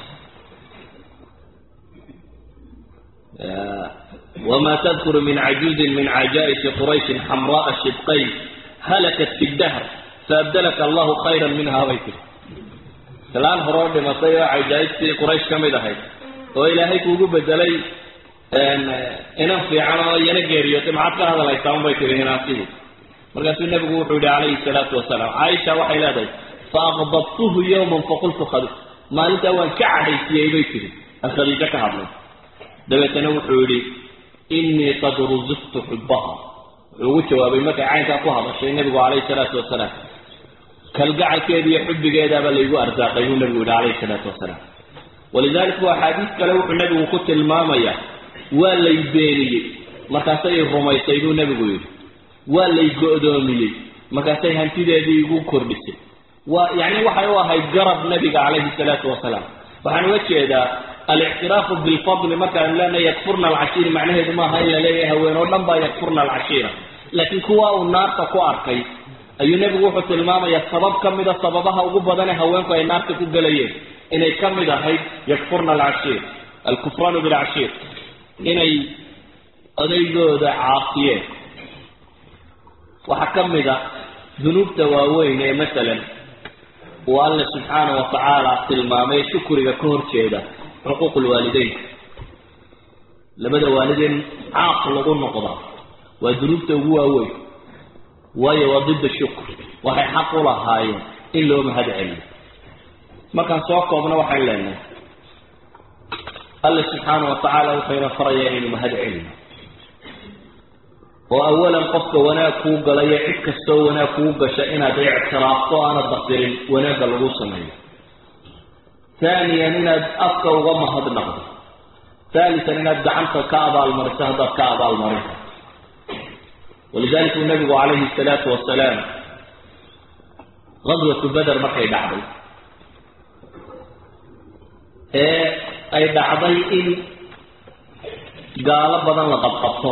wma tadkuru min cajuuzin min cajaa'ishi qurayshin xamra'a shidqayn halakat fi dahr faabdalaka allahu khayra minha bay tiri islaan horoo dhimatay oo cajaa'ibtii quraysh ka mid ahayd oo ilaahay kuugu bedelay inan fiican oo iyana geeriyootay maxaad ka hadalhaysaa unbay tiri hinaasidu markaasuu nebigu wuxuu yihi calayhi salaatu wasalaam caaisha waxay leedahay faaqdabtuhu yowman faqultu khadi maalintaa waan ka cadhaysiyey bay tiri aan khadiijo ka hadlay dabeetana wuxuu yihi inii qad rusiqtu xubaha wuxuu ugu jawaabay markay caynkaa ku hadashay nebigu calayhi salaatu wasalaam kalgacalkeeda iyo xubbigeedaaba laygu arsaaqay buu nebigu yihi calayhi salaatu wasalaam walidalik bu axaadiis kale wuxuu nebigu ku tilmaamayaa waa lay beeniyey markaasay rumaysay buu nebigu yidhi waa lay go-doomiyey markaasay hantideedii igu kordhisay waa yani waxay u ahayd garab nebiga calayhi salaatu wasalaam waxaan uga jeedaa alictiraafu bilfadli markaan leenahay yakfurna alcashiiri macnaheedu maaha in la leeyahay haween oo dhan baa yakfurna alcashiira laakiin kuwa uu naarta ku arkay ayuu nebigu wuxuu tilmaamayaa sabab ka mida sababaha ugu badane haweenku ay naarta ku gelayeen inay ka mid ahayd yakfurna alcashiir alkufraanu bilcashiir inay odaygooda caasiyeen waxaa ka mid a dunuubta waaweyn ee masalan uu alle subxaana wa tacaala tilmaamay shukriga ka horjeeda xuquuq lwaalideynka labada waalideen caaq lagu noqda waa dunuubta ugu waaweyn waayo waa didda shukr waxay xaq u lahaayeen in loo mahad celiyo markaan soo koobno waxaan leenahay alle subxaana wa tacaala wuxuyna farayaa inaynu mahad celino oo awalan qofka wanaag kuu galayo cid kastoo wanaag kuu gasha inaad ictiraafto aanad basirin wanaagga lagu sameeyo haaniyan inaad afka uga mahadnaqdo haalisan inaad gacanta ka abaalmariso haddaad ka abaalmarin karto walidalika uu nabigu calayhi salaatu wasalaam qadwatu beder markay dhacday ee ay dhacday in gaalo badan la qabqabto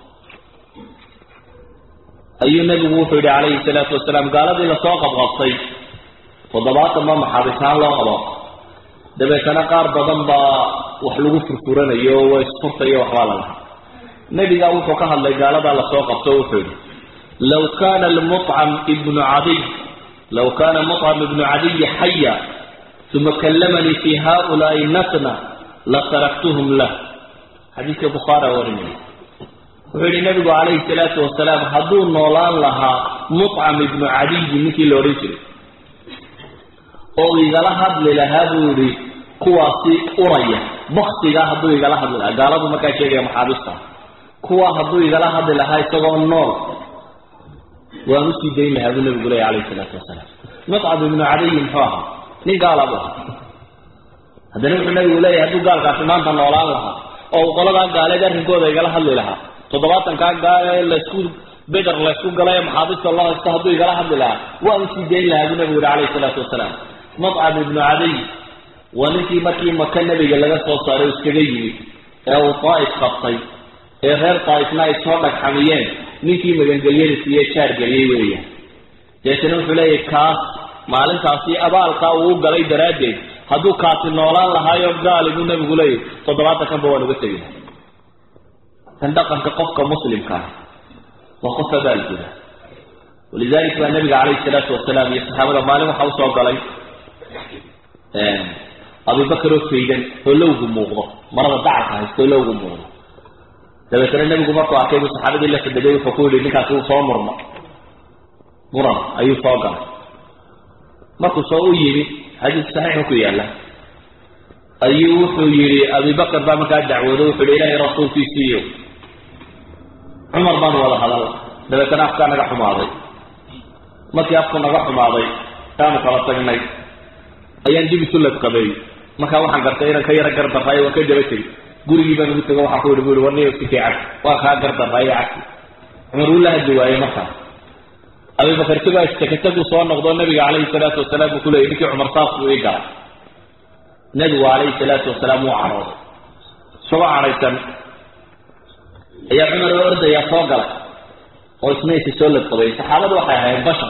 ayuu nabigu wuxuu yihi calayhi salaatu wasalaam gaaladii lasoo qabqabtay toddobaatan ba maxaabisahaan loo qabo dabeetana qaar badan baa wax lagu furfuranayo waa isfurtayo waxbaa la lahaa nebigaa wuxuu ka hadlay gaaladaa lasoo qabto wuxuu yihi law kana lmucam ibnu cadiy law kana mucam ibnu cadiyi xaya uma kallamanii fi haulaai natna lataraktuhum lah xadiiska bukhaara warinaya wuxuu yihi nabigu calayhi salaatu wasalaam hadduu noolaan lahaa mucam ibnu cadiyi ninkii la odhan jiray oo igala hadli lahaa buu yihi kuwaasi uraya baktigaa hadduu igala hadli lahaa gaaladu markaa sheegaya maxaabiista kuwa hadduu igala hadli lahaa isagoo nool waan usii dayn lahaa buu nabigu leeya calayhi salaatu wasalaam mucam ibnu cadiyi muxuu ahaa nin gaala bu ahaa haddana wuxuu nabigu leeyahay hadduu gaalkaasi maanta noolaan lahaa oo uu qoladaa gaaleed arrinkooda igala hadli lahaa toddobaatankaa gaale laysku beder laysku galay ee maxaabiista loo haysto hadduu igala hadli lahaa waan usii dayn lahaa buu nabigu yihi calayhi salaatu wasalaam mucam ibnu cadiy waa ninkii markii maka nebiga laga soo saaray o iskaga yimid ee uu daa'if qabtay ee reer daa'ifna ay soo dhagxamiyeen ninkii magangelyada siiye jaar geliyey weeyaan deetana wuxuu leeyahy kaas maalintaasi abaalkaa uu u galay daraaddeed hadduu kaasi noolaan lahaayo gaali buu nabigu leeyahy toddobaatan kanba waan uga tegi lahay tan dhaqanka qofka muslimka ah waa qof abaalguda walidalik baa nabiga calayhi salaatu wasalaam iyo saxaabada maalin waxaa usoo galay abubakar oo faydan oo lowgu muuqdo marada dacalka haysto oo lowgu muuqdo dabeetana nebigu markuu arkay buu saxaabadii la fadhigay wuxuu ku yihi ninkaasi uu soo murma muran ayuu soo galay markuu soo u yimi xadiis saxiixu ku yaalla ayuu wuxuu yihi abubakar baa markaa dacwoodo wuxuu yihi ilaahay rasuulkiisiiyo cumar baanu wada hadal dabeetana afkaa naga xumaaday markii afku naga xumaaday aanu kala tagnay ayaan dib isu ladqabeey markaa waxaan gartay inaan ka yaro gardaraayo waan ka daba tegi gurigii baan ugu tego waxaan ku yihi bu i warniyo sikay cagsi waa kaa gardaraayo cagsi cumar wuu la hadli waayey markaa abubakar isagoo istakatagu soo noqdo nabiga calayhi salaatu wasalaam buu kuleeyay ninkii cumar saas buu ii galay nabigu calayhi salaatu wasalaam wuu cadhooday isagoo cadhaysan ayaa cumar oo ordayaa soo galay oo isna isi soo ladqabay saxaabadu waxay ahayd bashar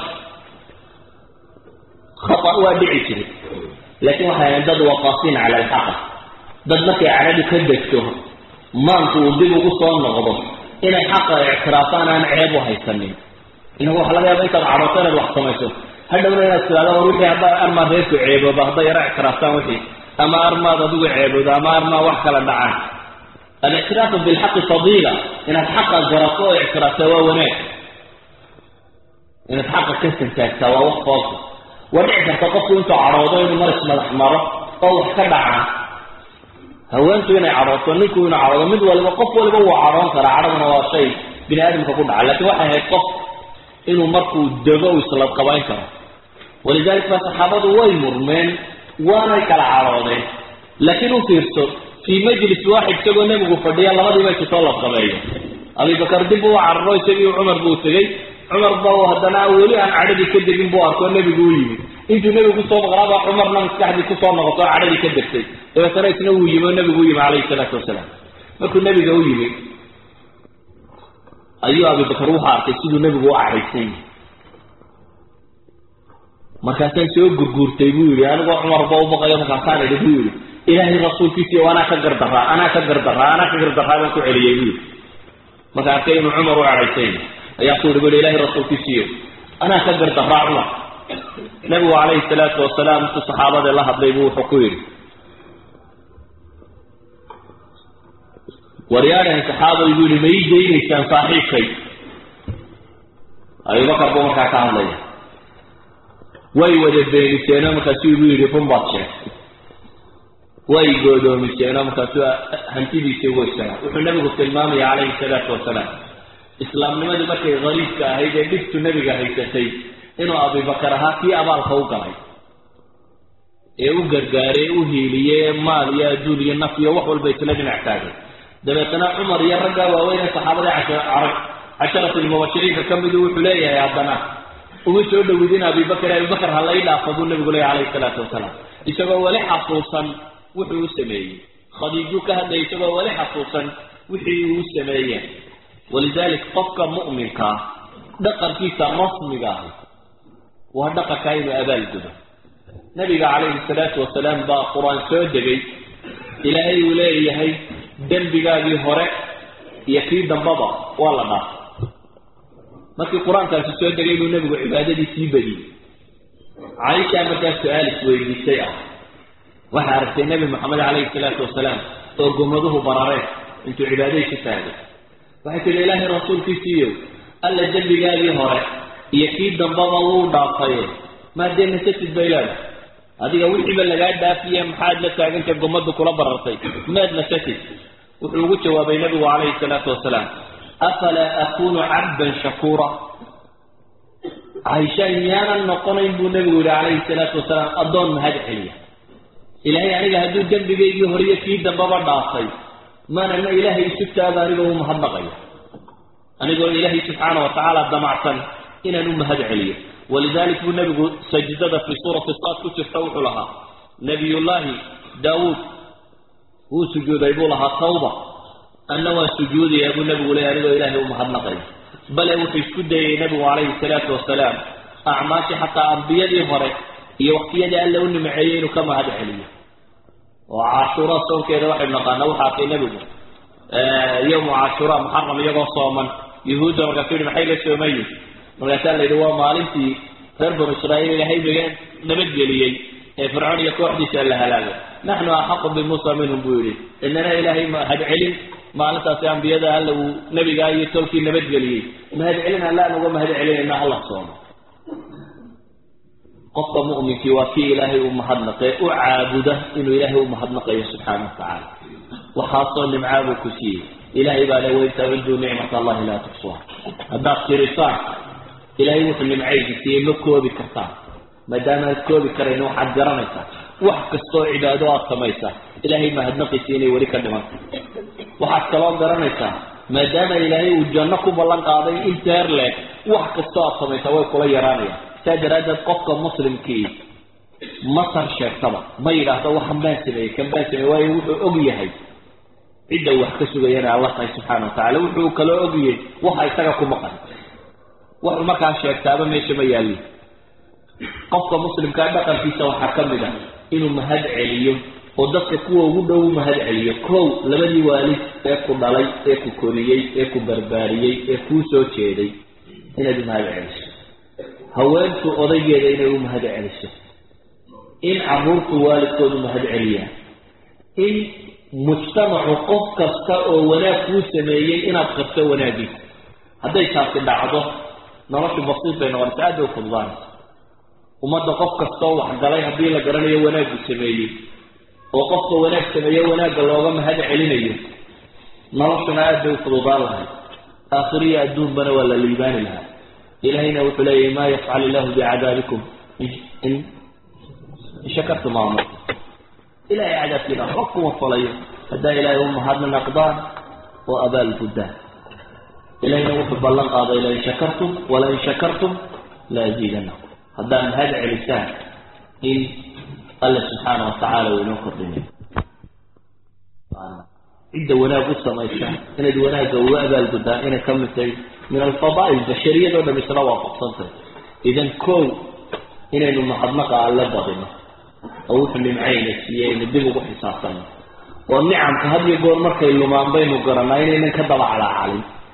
khata waa dhici jiray laakiin waxay ahayd dad waqaasiin cala alxaqa dad markay cadhadu ka degto maanku uu dib ugu soo noqdo inay xaqa ictiraafaan aan ceeb u haysanin inagu waxa laga yaaba intaad cadhooto inaad wax samayso hadhowna inaad tidhahdo war wixii haddaa armaa reerku ceebooba hadday yaro ictiraaftaan wixii ama armaad adigu ceeboodo ama armaa wax kala dhacaan alictiraafu bilxaqi fadiila inaad xaqa garato oo ictiraaftaa waa wanaag inaad xaqa ka santaagtaa waa wax foosa waa dhici karta qofku intuu cadhoodo inuu mar ismadax maro oo wax ka dhacaa haweentu inay cadhooto ninku inuu cadhoodo mid waliba qof waliba wuu cadhoon karaa cadhaduna waa shay bini aadamka ku dhaca lakin waxay ahayd qof inuu markuu dego u isladqabayn karo walidalik baa saxaabadu way murmeen waanay kala cadhoodeen laakiin u fiirso fii majlis waaxid isagoo nebigu fadhiya labadiiba isutoo ladqabeeyo abibakar dib uu cararo isagii cumar buu tegey cumar ba haddana weli aan cadhadii ka degin buu arkoo nebigu u yimi intuu nebigu kusoo maqlaaba cumarna maskaxdii kusoo noqoto cadhadii ka degtay dabeetana isna wuu yimi oo nebigu u yimi calayhi salaatu wasalaam markuu nebiga u yimi ayuu abibakar wuxuu arkay siduu nebigu u cadhaysan yahay markaasaan soo gurguurtay buu yihi anigoo cumarba u baqayo markaasaan idhi buu yihi ilaahay rasuulkiisiiyo anaa ka gardaraa anaa ka gardaraa anaa ka gardaraa baan ku celiyey buu yihi marka arkay inuu cumar u cadhaysan yahay ayaa ku yihi bu ilahay rasuulkiisiiyo anaa ka gardaraa cumar nabigu calayhi salaatu wasalaam intuu saxaabada la hadlay buu wuxuu ku yidhi waryaadhan saxaabay buu yihi ma ii daynaysaan saaxiibkay abubakar buu markaa ka hadlaya way wada beeniseenoo markaasuu buu yidhi run baad sheegtay way goodoomiseenoo markaasuu hantidiisii weysanaa wuxuu nabigu tilmaamaya calayhi salaatu wasalaam islaamnimadii markay hariibka ahayd ee dhibtu nebiga haysatay inuu abubakar ahaa kii abaalka u galay ee u gargaaray ee u hiiliyey ee maal iyo adduun iyo naf iyo wax walba isla dhinac taagay dabeetana cumar iyo raggaa waaweyne saxaabada carab casharati lmubashiriinka ka midu wuxuu leeyahay haddana uma soo dhowidin abibakar abibakar ha lay dhaafa buu nabigu leeyahy calayhi salaatu wasalaam isagoo weli xasuusan wuxuu u sameeyey khadiijuu ka hadlaya isagoo weli xasuusan wixii uu sameeye walidalik qofka mu'minkaa dhaqankiisa rasmiga ahi waa dhaqankaa inuu abaalgudo nabiga calayhi salaatu wasalaam baa qur-aan soo degay ilaahay uu leeyahay dembigaagii hore iyo kii dambaba waa la dhaafay markii qur-aankaasi soo degay buu nebigu cibaadadii sii badiyey caaishaa markaas su-aal isweydiisay ah waxay aragtay nebi moxamed calayhi salaatu wasalaam oo gomaduhu barareen intuu cibaadadiisi taagay waxay tihi ilaahay rasuulkiisiiyo alla dembigaagii hore iyo kii dambaba wuu dhaafaye maadee nasasid bay leedahay adiga wixiiba lagaa dhaafiye maxaad la taagantay gomadu kula barartay maad nasasid wuxuu ugu jawaabay nabigu calayhi salaatu wasalaam afalaa akunu cabdan shakuura caaisha miyaanan noqonayn buu nebigu yihi calayhi salaatu wasalaam addoon mahad celiya ilaahay aniga hadduu dembigaygii horiyo kii dambaba dhaafay maanana ilaahay isu taaga anigoo u mahadnaqayo anigoo ilaahay subxaana wa tacaala damacsan inaan u mahad celiyo walidalik buu nebigu sajdada fii suurati saad ku jirta wuxuu lahaa nabiyullaahi daawuud wuu sujuuday buu lahaa tawba anna waa sujuudayaa buu nebigu leeyay anigoo ilaahay u mahadnaqayo bale wuxuu isku dayay nebigu calayhi salaatu wasalaam acmaashii xataa ambiyadii hore iyo waqtiyadii alla u nimaceeyey inuu ka mahad celiyo oo cashuura soonkeeda waxaynu naqaana wuxu arkay nebigu yowmu cashuura muxaram iyagoo sooman yuhuudda markaasuu yihi maxay la soomayin markaasaa la yidhi waa maalintii reer banu israa'iil ilaahay naga nabadgeliyey ee fircoon iyo kooxdiisa la halaagay naxnu axaqu bimuusa minhum buu yidhi inana ilaahay mahad celin maalintaasi ambiyada alla uu nebigaa iyo tolkii nabadgeliyey mahad celin alla aan uga mahad celinayna alla soomo qofka mu'minkii waa kii ilaahay u mahadnaqee u caabuda inuu ilaahay u mahadnaqayo subxaana wa tacaala waxaasoo nimcaabuu ku siiyey ilaahay baa le wain taciduu nicmat allahi laa tuxsuha haddaad tirisaan ilaahay wuxuu nimcaydi siiyey ma koobi kartaan maadaama aad koobi karayn waxaad garanaysaa wax kastoo cibaado aad samaysaa ilaahay mahadnaqiisi inay weli ka dhimanta waxaad kaloo garanaysaa maadaama ilaahay uu janno ku ballan qaaday inteer leeg wax kastoo aad samaysaa way kula yaraanayaan saa daraaddeed qofka muslimkii masar sheegtaba ma yidhaahdo waxan baan sameeyey kan baan sameeyey waayo wuxuu og yahay cidda wax ka sugayana alla tahay subxaana wa tacala wuxuu kaloo ogyahay waxa isaga ku maqan wuxuu markaa sheegtaaba meesha ma yaalin qofka muslimkaa dhaqankiisa waxaa ka mid ah inuu mahad celiyo oo dadka kuwa ugu dhow u mahad celiyo kow labadii waalid ee ku dhalay ee ku koriyey ee ku barbaariyey ee kuu soo jeeday inaad u mahad celiso haweentu odaygeeda inay u mahad celiso in caruurtu waalidkoodu mahad celiyaan in mujtamacu qof kasta oo wanaag kuu sameeyey inaad qabto wanaagiisa hadday taasi dhacdo noloshu basiid bay noqonaysa aad bay u fududaanaysa ummadda qof kastaoo waxgalay haddii la garanayo wanaaggu sameeyey oo qofka wanaag sameeye wanaagga looga mahad celinayo noloshuna aad bay u fududaan lahay aakhiriya adduunbana waa la liibaani lahaa ilahayna wuxuu leeyahy maa yafcal illahu bicadaabikum in shakartum aamur ilahay cadaabkiina waxba kuma falayo haddaa ilaahay u mahadna naqdaan oo abaal guddaan ilahayna wuxuu ballan qaaday lain shakartum walain shakartum la aziidanakum haddaad mahad celisaan in alla subxaana watacaala uu inoo kordhinayo cidda wanaag u samaysa inayd wanaagga uga abaalguddaan inay ka mid tahay min alfadaa'il bashariyadoo dham isla waafaqsantay idan kow inaynu mahadnaqa alle badino oo wuxuu nimcayna siiyey aynu dib ugu xisaabtano oo nicamka had iyo goor markay lumaan baynu garanaa inaynan ka daba calaacalin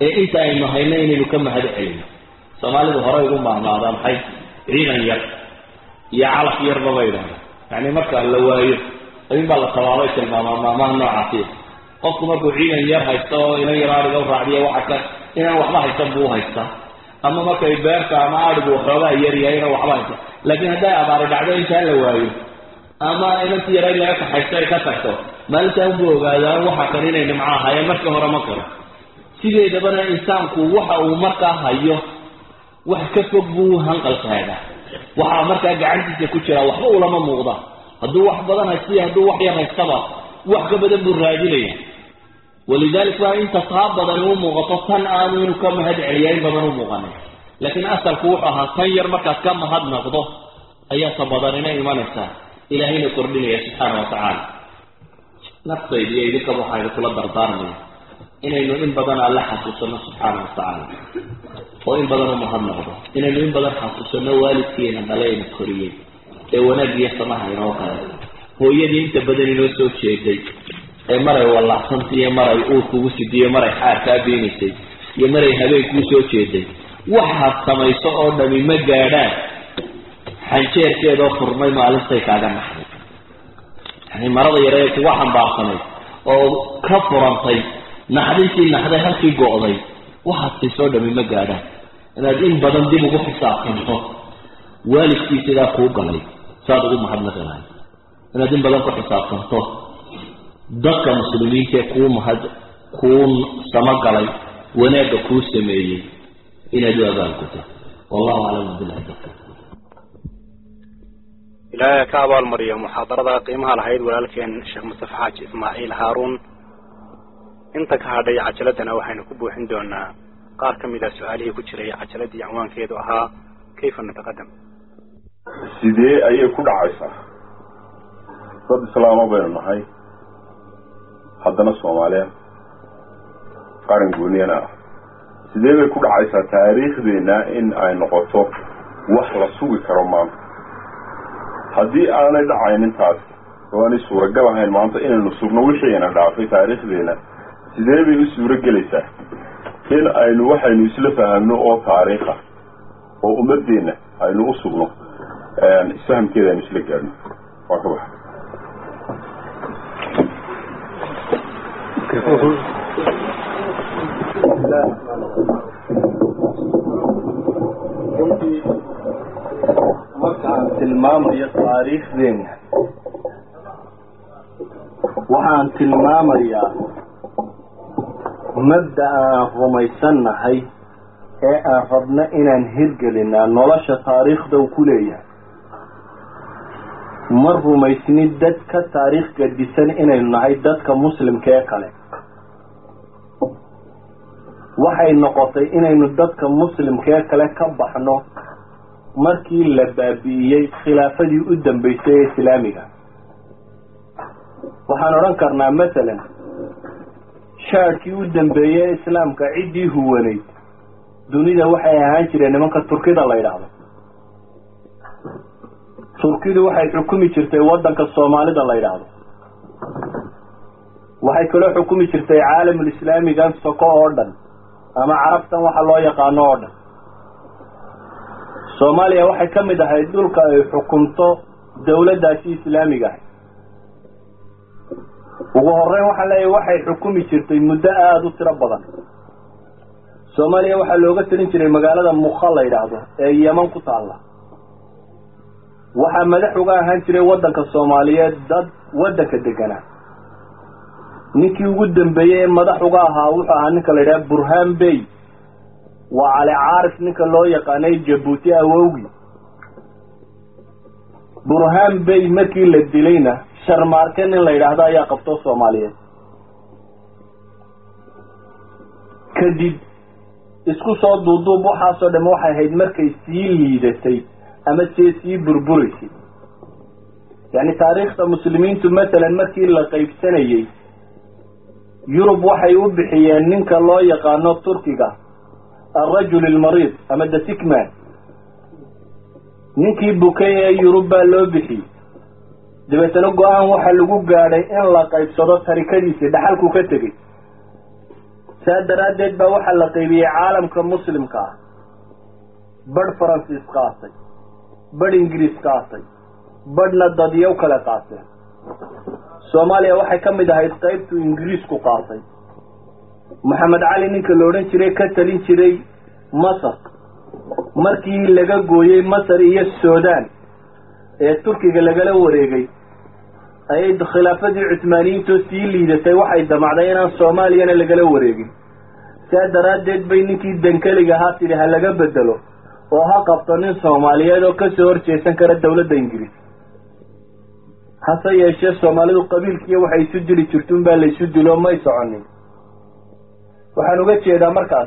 ee inta aynu hayno inaynu ka mahad celino soomaalidu horey ugu maahmaadaan maxay ciidan yar iyo calaf yarba ba idhahda yani marka la waayo in baa la tabaabay tilmaamaa maamaha noocaasi qofku markuu ciidan yar haysto oo inan yar ariga u raacdiya waxa ka inaan waxba haysan buu haystaa ama markay beerta ama arigu waxoogaa yar yahay inaan waxba haysan laakiin hadday abaari dhacdo intaan la waayo ama inanti yara laga kaxaysto ay ka tagto maalintaan buu ogaadaa waxa kan inay nimco ahaayeen markii hore ma karo sideedabana insaanku waxa uu markaa hayo wax ka fog buu hanqalkaaga waxaa markaa gacantiisa ku jira waxba ulama muuqda hadduu wax badan haystiy hadduu wax yar haystaba wax ka badan buu raadinaya walidalik waa inta taa badani u muuqato tan aanu inuu ka mahad celiya in badan u muuqanay laakiin asalku wuxuu ahaa tan yar markaad ka mahad naqdo ayaa ta badanina imanaysaa ilaahayna kordhinaya subxaana wa tacaala naftayda iyo idinkaba waxaa idinkula dardaarmaya inaynu in badan alle xasuusano subxaana wa tacaala oo in badan u mahad naqdo inaynu in badan xasuusano waalidkiina dhalayna koriyey ee wanaag iyo samaha inoo kale hooyadii inta badan inoo soo jeeday ee maray wallacsanti iyo maray uur kugu sidiyo maray xaar kaa beenaysay iyo maray habeen kuu soo jeeday waxaad samayso oo dhami ma gaadhaan xanjeerkeedoo furmay maalintay kaaga naxday yani marada yare ee kuga xambaarsanay oo ka furantay naxdintii naxday halkii go'day waxaad siisoo dhami ma gaadhaan inaad in badan dib ugu xisaabtanto waalidkii sidaa kuu galay saad ugu mahadnaqi lahay inaad in badan ku xisaabtanto dadka muslimiintaee kuu mahad kuu samagalay wanaagga kuu sameeyey inaad u abaalguto wallahu aclam billahi tawfiiq ilaahay ka abaalmariyo muxaadarada qiimaha lahayd walaalkeen sheekh mustafa xaaji ismaaciil haaruun inta ka hadhay cajaladana waxaynu ku buuxin doonaa qaar ka mid a su-aalihii ku jiray cajaladii cinwaankeedu ahaa kayfa nataqadam sidee ayay ku dhacaysaa dad islaama baynu nahay haddana soomaaliya qaran gooniyana ah sidee bay ku dhacaysaa taariikhdeena in ay noqoto wax la sugi karo maanta haddii aanay dhacaynin taasi oo aanay suuragal ahayn maanta inaynu sugno wixiina dhaafay taariikhdeena sidee bay u suuro gelaysaa in aynu waxaynu isla fahamno oo taariikha oo ummadeenna aynu u sugno isfahamkeeda aynu isla gaadhno waa ka baxa markaan tilmaamayo taariikhdeena waxaan tilmaamayaa mabda aan rumaysannahay ee aan rabno inaan hirgelinaa nolosha taariikhda uu ku leeyahay ma rumaysnin dad ka taariikh gadisan inaynu nahay dadka muslimka ee kale waxay noqotay inaynu dadka muslimka ee kale ka baxno markii la baabi'iyey khilaafadii u dambeysay ee islaamiga waxaan odhan karnaa masalan shaadhkii u dambeeyey ee islaamka ciddii huwanayd dunida waxay ahaan jireen nimanka turkida la yidhaahdo turkidu waxay xukumi jirtay waddanka soomaalida la yidhaahdo waxay kaloo xukumi jirtay caalamulislaamigan soko oo dhan ama carabtan waxa loo yaqaano oo dhan soomaaliya waxay ka mid ahayd dhulka ay xukunto dawladdaasi islaamiga ahay ugu horeyn waxaan leeyahay waxay xukumi jirtay muddo aada u tiro badan soomaaliya waxaa looga talin jiray magaalada mukha la yidhaahdo ee yeman ku taalla waxaa madax uga ahaan jiray waddanka soomaaliyeed dad waddanka deganaa ninkii ugu dambeeyey ee madax uga ahaa wuxuu ahaa ninka la yidhaha burhaan bey waa cali caarif ninka loo yaqaanay jabuuti awowgi burhaan bey markii la dilayna sharmaarke nin la yidhaahdo ayaa qabto soomaaliyeed kadib isku soo duuduub waxaasoo dham waxay ahayd markay sii liidatay ama see sii burburaysay yacni taariikhda muslimiintu masalan markii la qaybsanayey yurub waxay u bixiyeen ninka loo yaqaano turkiga alrajul almariid ama the sickman ninkii bukay ee yurub baa loo bixiyey dabeetana go-aan waxaa lagu gaadhay in la qaybsado tarikadiisii dhaxalku ka tegey saa daraaddeed baa waxaa la qaybiyey caalamka muslimka ah badh faransiis qaatay badh ingiriis qaatay badhna dadyow kale qaateen soomaaliya waxay ka mid ahayd qaybtuu ingiriisku qaatay maxamed cali ninka la odhan jiray ka talin jiray masar markii laga gooyey masar iyo sudan ee turkiga lagala wareegay ayay khilaafadii cuthmaaniyiintoo sii liidatay waxay damacday inaan soomaaliyana lagala wareegin saa daraaddeed bay ninkii dankeliga ahaa tidhi ha laga bedelo oo ha qabto nin soomaaliyeed oo kasoo horjeesan kara dawladda ingiriis hase yeeshee soomaalidu qabiilkiiyo waxay isu dili jirtuun baa laysu dilo may soconin waxaan uga jeedaa markaas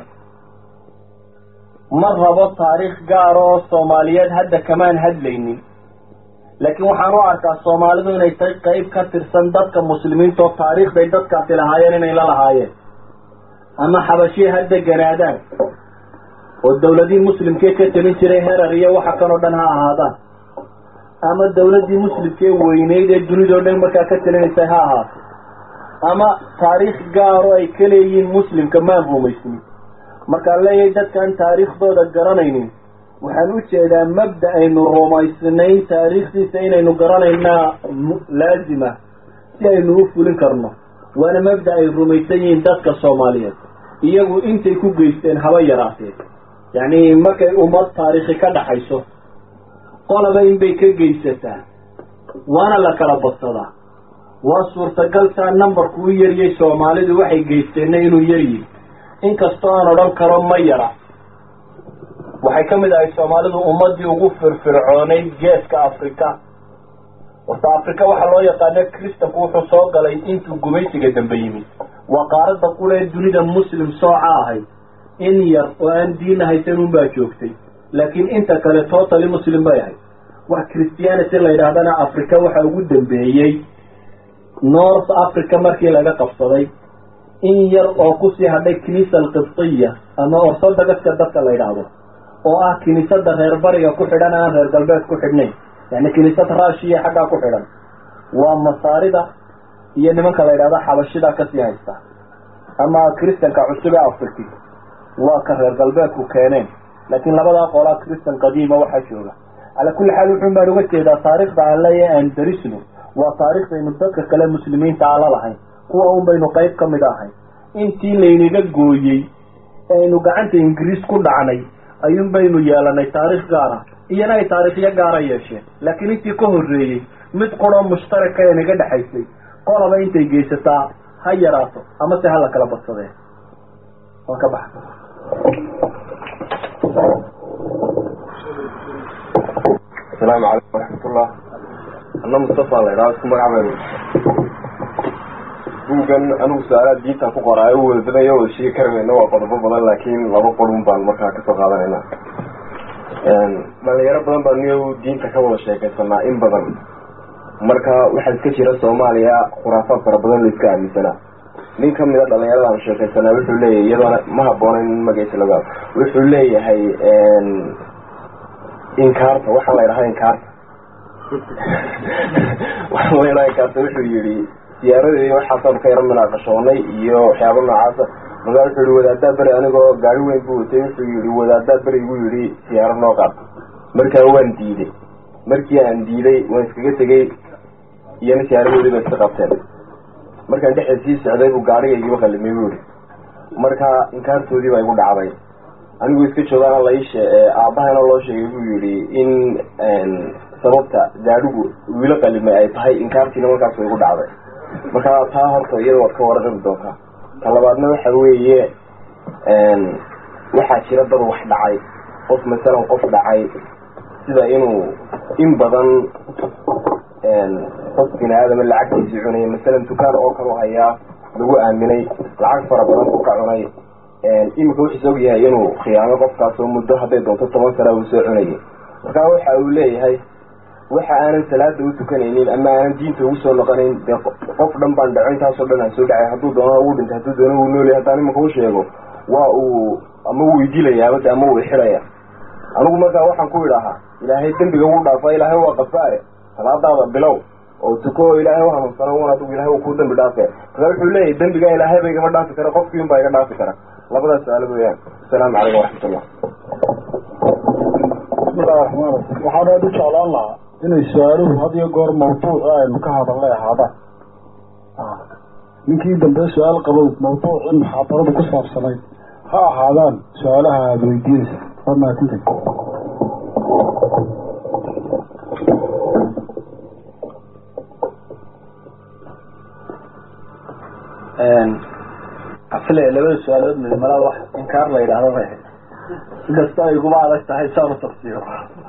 ma rabo taariikh gaara oo soomaaliyeed hadda kamaan hadlaynin laakiin waxaan u arkaa soomaalidu inay tahay qayb ka tirsan dadka muslimiinta oo taariikhday dadkaasi lahaayeen inay la lahaayeen ama xabashii ha deganaadaan oo dawladihii muslimkee ka talin jiray herar iyo waxa kan oo dhan ha ahaadaan ama dawladdii muslimkee weyneyd ee dunidao dhan markaa ka talinaysay ha ahaato ama taariikh gaaro ay ka leeyihiin muslimka maan rumaysnin markaan leeyahay dadkaan taariikhdooda garanaynin waxaan u jeedaa mabda aynu rumaysnayn taariikhdiisa inaynu garanaynaa laazima si aynu u fulin karno waana mabda ay rumaysan yihiin dadka soomaaliyeed iyagu intay ku geysteen haba yaraatee yacni markay ummad taariikhi ka dhaxayso qolaba inbay ka geysataa waana la kala badsadaa waa suurtagal saa numbarku u yaryay soomaalidu waxay geysteenna inuu yaryihi inkastoo aan odhan karo ma yara waxay ka mid ahay soomaalidu ummaddii ugu firfircoonayd geeska afrika horta afrika waxaa loo yaqaana kristanku wuxuu soo galay intuu gumaysiga dambe yimid waa qaaradda qura ee dunida muslim sooca ahayd in yar oo aan diina haysan unbaa joogtay laakiin inta kale totally muslim bay ahayd wax christianity la yidhaahdana africa waxa ugu dambeeyey north africa markii laga qabsaday in yar oo kusii hadhay kiniisa alqibtiya ama orthodoxka dadka la yidhaahdo oo ah kiniisada reer bariga ku xidhan aan reer galbeed ku xidhnayn yani kiniisad raashiya xaggaa ku xidhan waa masaarida iyo nimanka la yidhahdo xabashida kasii haysta ama kristanka cusub ee afriki waa ka reer galbeedku keeneen laakiin labadaa qolaa kristan qadiima waxaa jooga calaa kulli xaal wuxuun baan uga jeedaa taariikhda aan leeyahay aan darisno waa taariikhdaynu dadka kale muslimiinta aan la lahayn kuwa un baynu qayb ka mid ahay intii laynaga gooyey aynu gacanta ingiriis ku dhacnay ayuun baynu yeelanay taariikh gaara iyana ay taariikhyo gaara yeesheen laakiin intii ka horreeyey mid quroo mushtaraka ee naga dhexaysay qolaba intay geysataa ha yaraato ama se hala kala badsadee waan ka baxa asalaamu calaykum waraxmatullah anna mustafa la idhaha isku magac baynu buuggan anigu su-aalaad diintan ku qoraayo u wadadanayo wada sheegi karamayna waa qodobo badan laakiin laba qodun baan markaa kasoo qaadanayna dhalinyaro badan baa niyo diinta ka wada sheekaysanaa in badan marka waxaa iska jira soomaaliya khuraafaad fara badan la iska aaminsanaa nin kamid a dhalinyarada aan sheekaysanaa wuxuu leeyahay iyadoona ma haboonayn in magaciisa laga wuxuu leeyahay inkaarta waxaa la idhahaa inkaarta waxaa la idhaha inkaarta wuxuu yihi siyaaradeedi waxaasaan ka yaro munaaqashoonay iyo waxyaaba noocaasa markaa wuxuu yihi wadaadaa beri anigoo gaari weyn buu watay wuxuu yihi wadaadaa beri igu yihi siyaaro noo qaata markaa waan diiday markii aan diiday waan iskaga tegey iyona siyaaradoodii ba iska qabteen markaan dhexda sii socday buu gaarigaygiiba qalimay buu yihi markaa inkaartoodii baa igu dhacday anigu iska joogaana laishe aabahana loo sheegay buu yihi in sababta gaadhigu wiilo qalimay ay tahay inkaartiina markaas way igu dhacday marka taa horta iyada waad ka waraqabi doontaa ta labaadna waxa weeye waxaa jira dad wax dhacay qof masalan qof dhacay sida inuu in badan qof bini aadama lacagtiisi cunay masalan dukaan oo kale hayaa lagu aaminay lacag fara badan buu ka cunay imika wuxuus og yahay inuu khiyaamo qofkaas oo muddo hadday doonto toban sana uu soo cunayay markaa waxa uu leeyahay waxa aanan salaada u tukanaynin ama aanan diinta ugu soo noqonayn dee qof dhan baan dhaco intaasoo dhan aan soo dhacay hadduu doono uu dhintay hadduu doono uu noolyahay haddaan imanka u sheego waa uu ama wuu idilayaa bade ama wuu ixiraya anigu markaa waxaan ku idhahaa ilaahay dembiga wuu dhaafa ilaahay waa qafaare salaadaada bilow oo tuko oo ilaahay u hanuunsana un adigu ilahay uu kuu dambi dhaafaya markaa wuxuu leeyahay dembigaa ilaahay ba igama dhaafi kara qofkii un baa iga dhaafi kara labadaas su-aalo weeyaan asalaamu calaykum waraxmatullah bismillahi raxmaan raxiim waxaan aada u jeclaan lahaa inay su-aaluhu had iyo goor mawduuci aynu ka hadalnay ahaadaan ninkii dambe su-aal qabow mawduucii muxaadaradu ku saabsanayd ha ahaadaan su-aalaha aada weydiinaysa waa mahadsantahy afile labada su-aalood mid malaa wax inkaar la yidhaahdo bay ahayd inkastoo ay iguma adag tahay saan u tafsiiro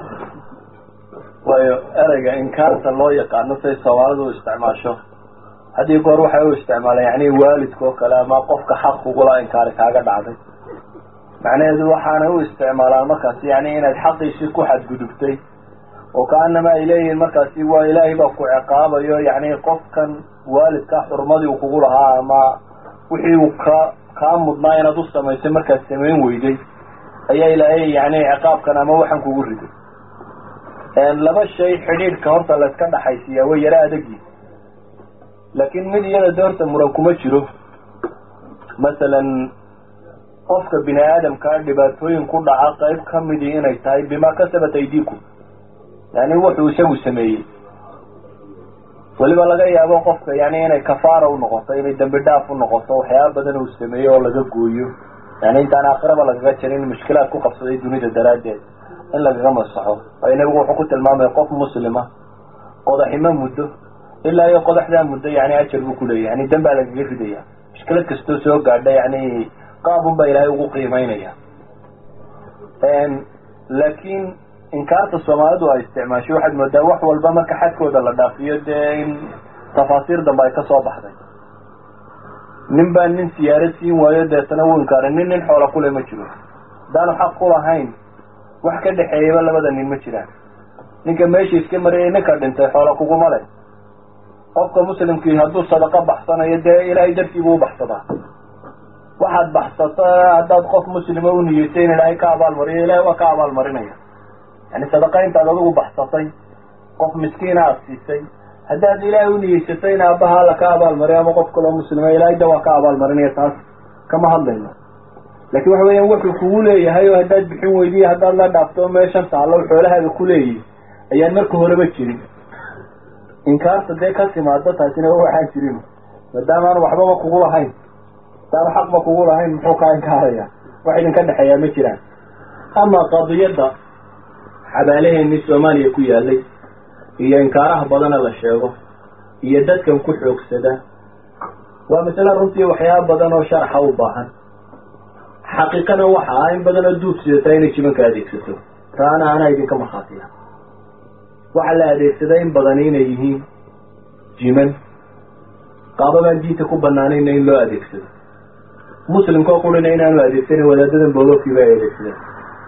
waayo ereyga inkaarta loo yaqaano say soomaalidu u isticmaasho haddii goor waxay u isticmaalaan yani waalidka oo kale ama qofka xaq kugula inkaari kaaga dhacday macnaheedu waxaanay u isticmaalaan markaasi yani inaad xaqiisii ku xadgudubtay oo kaanama ay leeyihiin markaasi waa ilaahay baa ku ciqaabayo yani qofkan waalidka xurmadii uu kugu lahaa ama wixii uu ka kaa mudnaa inaad u samaysay markaad samayn weyday ayaa ilaahay yani ciqaabkan ama waxaan kugu riday laba shay xidhiidhka horta layska dhaxaysiiyaa way yaro adagyi laakiin mid iyada de horta muran kuma jiro masalan qofka bini aadamkaa dhibaatooyin ku dhaca qayb kamidii inay tahay bima kasabat aydiikum yani wuxuu isagu sameeyey weliba laga yaabo qofka yani inay kafaara unoqoto inay dambi dhaaf unoqoto waxyaaba badan uu sameeyey oo laga gooyo yani intaan aakhiraba lagaga jirin mushkilaad ku qabsaday dunida daraaddeed in lagaga masaxo waayo nebigu wuxuu ku tilmaamaya qof muslima qodaximo muddo ilaa iyo qodaxdaa muddo yani ajar buu kuleeyahy yani dambaa lagaga ridaya mushkilad kastoo soo gaadha yani qaabun baa ilaahay ugu qiimeynaya laakiin inkaarta soomaalidu ay isticmaashay waxaad moodaa wax walba marka xadkooda la dhaafiyo dee in tafaasiir dambe ay kasoo baxday nin baa nin siyaarad siin waayo deetana wuu inkaaray nin nin xoola kule ma jiro haddaanu xaq ku lahayn wax ka dhexeeyaba labada nin ma jiraan ninka meesha iska marayay ninka dhintay xoola kuguma leh qofka muslimkii hadduu sadaqo baxsanayo dee ilaahay dartiibuu u baxsadaa waxaad baxsato haddaad qof muslima u niyeysay in ilaahay ka abaalmariyo ilahay waa ka abaalmarinaya yani sadaqa intaad adigu baxsatay qof miskiina aada siisay haddaad ilaahay u niyeysatay in aabbaha alla ka abaalmariyo ama qof kaloo muslima ilaahay da waa ka abaalmarinaya taas kama hadlayno laakiin waxa weeyaan wuxuu kugu leeyahay oo haddaad bixin weydiya haddaad la dhaafto meeshan taallo xoolahaaga ku leeyihi ayaan marka horeba jirin inkaarta dee ka timaado taasina waxaan jirin maadaama aanu waxbaba kugu lahayn hadaanu xaqba kugu lahayn muxuu kaa inkaaraya wax idinka dhexeeyaa ma jiraan ama qadiyadda xabaalaheenii soomaaliya ku yaalay iyo inkaaraha badana la sheego iyo dadkan ku xoogsada waa masale runtii waxyaaba badan oo sharxa u baahan xaqiiqana waxa ah in badan oo duub sidataa inay jibanka adeegsato taana anaa idinka markhaatiya waxaa la adeegsadaa in badani inay yihiin jiman qaababaan diinta ku banaanayna in loo adeegsado muslimkao qurina inaanu adeegsanin wadaadadan boolookiiba ay adeegsadeen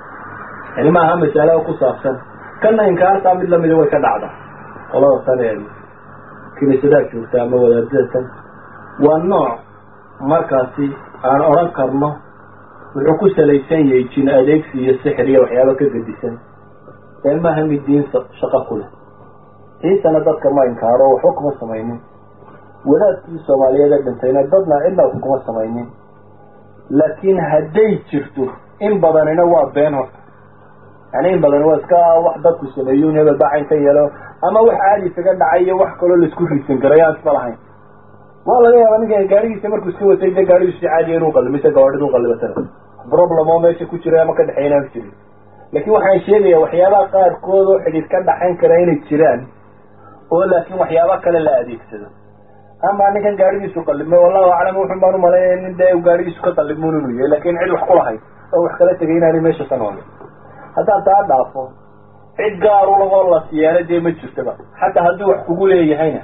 yani ma aha masalo ku saabsan kana inkaartaa mid lamida way ka dhacda qolada tan ee kiniisadaha joogta ama wadaadada tan waa nooc markaasi aan odhan karno wuxuu ku salaysan yahay jin adeegsi iyo sixir iyo waxyaaba ka gedisan ee maaha mid diin shaqo ku leh ciisana dadka ma inkaaro waxba kuma samaynin wadaadkii soomaaliyeed ee dhintayna dadna cidna wax kuma samaynin laakiin hadday jirto in badanina waa been horta yani in badan waa iska wax dadku sameeyo hebel baa cayn ka yeelo ama wax caadi isaga dhacay iyo wax kaloo laisku riisan garay aan isma lahayn waa laga yaaba ninka gaarigiisa markuu iska watay de gaarigiisu si caadiya inuu qalimo mise gawaadhid u qalibatana problem oo meesha ku jira ama ka dhexeyn aan jirin laakiin waxaan sheegayaa waxyaabaha qaarkood oo xidhiid ka dhaxayn kara inay jiraan oo laakiin waxyaaba kale la adeegsado ama ninkan gaarigiisu qalibmay wallahu aclam wuxun baan umaleynaya nin dee gaarigiisu ka qalibmun inuu yahay lakin cid wax ku lahayd oo wax kala tegay inaanay meesha ka noolin haddaad taa dhaafo cid gaar u lahoo la siyaana dee ma jirtaba xataa hadduu wax kugu leeyahayna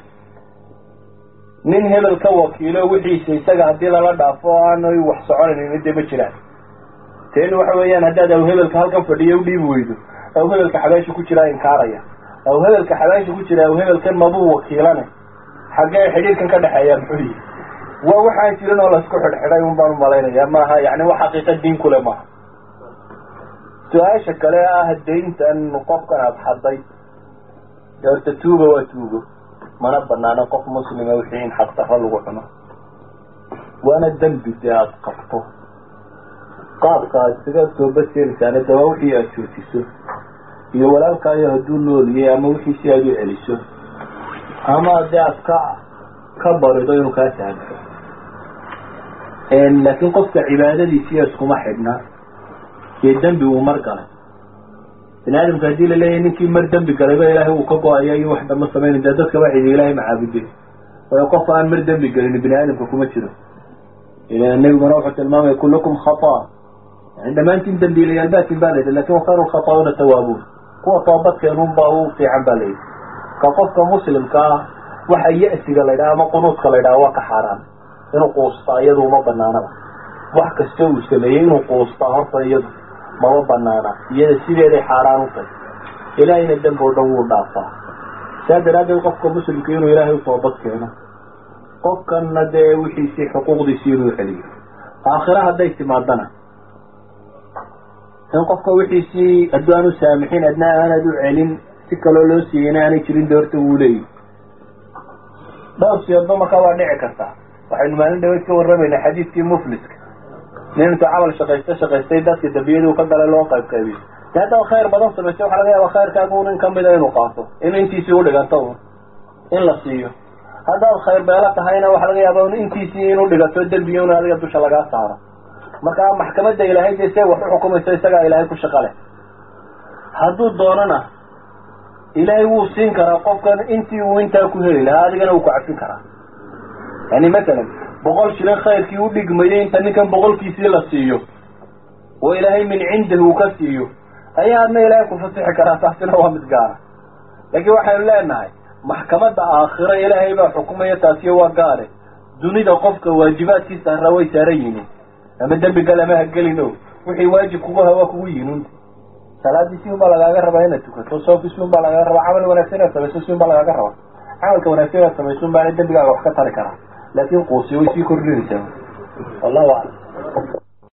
nin hebel ka wakiilo wixiisa isaga haddii lala dhaafo aanay wax soconaynin dee ma jiraan teeni waxa weeyaan haddaad aw hebelka halkan fadhiyo udhiibi weydo aw hebelka xabaasha ku jiraa inkaaraya aw hebelka xabaasha ku jira aw hebelkan mabuu wakiilane xaggee xidhiirkan ka dhexeeya muxuu yihi waa waxaan jirin oo laisku xidhxidhay un baan umalaynaya maaha yani wax xaqiiqa diin kule maaha su-aasha kale ah dayntan qofkan aada xaday dee horta tuugo waa tuugo mana banaano qof muslima wixii in xaqdarro lagu cuno waana dembi dee aada qabto qaabka aad isaga toobad keenaysaana dee waa wixii aada joojiso iyo walaalkaayo hadduu nooliyay ama wixii si aada u celiso ama dee aad ka ka barido inuu kaa sahamso laakiin qofka cibaadadiisiiyo iskuma xidhna dee dembi uu mar galay bini aadamka haddii laleeyahay ninkii mar dembi galayba ilaahay uu ka go-aya iyo wax dhama samayna dee dadka waxidi ilahay macaabude waayo qof aan mar dembi gelin bini aadamka kuma jiro nabiguna wuxuu tilmaamaya kullukum khata yani dhammaantiin dembiilayaal baatin ba layidhi lakin wakayru lkhata'uuna tawaabuun kuwa toobadkeenun baa u fiican ba layidhi ka qofka muslimka ah waxa ya-siga la ydhaha ama qunuudka la ydhaha waa ka xaaraan inuu quustaa iyadu uma banaanaba wax kasta uu sameeyey inuu quustaa horta iyadu mama banaana iyada sideeday xaaraan u tahy ilaahayna dembi o dhan wuu dhaafaa saa daraaddeed qofka muslimka inuu ilaahay u toobad keeno qofkanna dee wixiisii xuquuqdiisii inuu celiyo aakhira hadday timaadana in qofka wixiisii hadduu aan u saamixin adna aanad u celin si kaloo loo siiyeyna aanay jirin doorta wuu leeyahy dhowr siyoodba markaa waa dhici kartaa waxaynu maalin dhaweyd ka warramaynaa xadiidkii mufliska nin intuu camal shaqaysto shaqaystay dadka dambiyadii uu ka galay loo qayb qaybiyo de haddaba khayr badan samaystay waxaa laga yaaba khayrkaagu nin kamida inuu qaato in intiisii udhiganto un in la siiyo haddaad khayr beelo tahayna waxaa laga yaaba un intiisii inuu dhigato dembiga un adiga dusha lagaa saaro marka maxkamadda ilaahay dee see wax u xukumayso isagaa ilaahay ku shaqo leh hadduu doonana ilaahay wuu siin karaa qofkan intii uu intaa ku heli lahaa adigana wuu ku cafin karaa yani matalan boqol shilin khayrkii u dhigmayay inta ninkan boqolkiisii la siiyo oo ilaahay min cindihi uu ka siiyo ayaa adna ilaahay ku fasixi karaa taasina waa mid gaara laakiin waxaynu leenahay maxkamadda aakhiro ilaahay baa xukumaya taasiyo waa gaare dunida qofka waajibaadkiisa harraa way saaran yihiin ama dembi gal ama hagelin o wixii waajib kugu hawaa kugu yihin salaadii si un baa lagaaga rabaa inaad tukato soofi si un baa lagaaga rabaa camal wanaagsan inaad samayso si un baa lagaaga rabaa camalka wanaagsan inaad samayso un baana dembigaaga wax ka tari karaa laakin quusi way sii kordhinaysaa wallahu aclam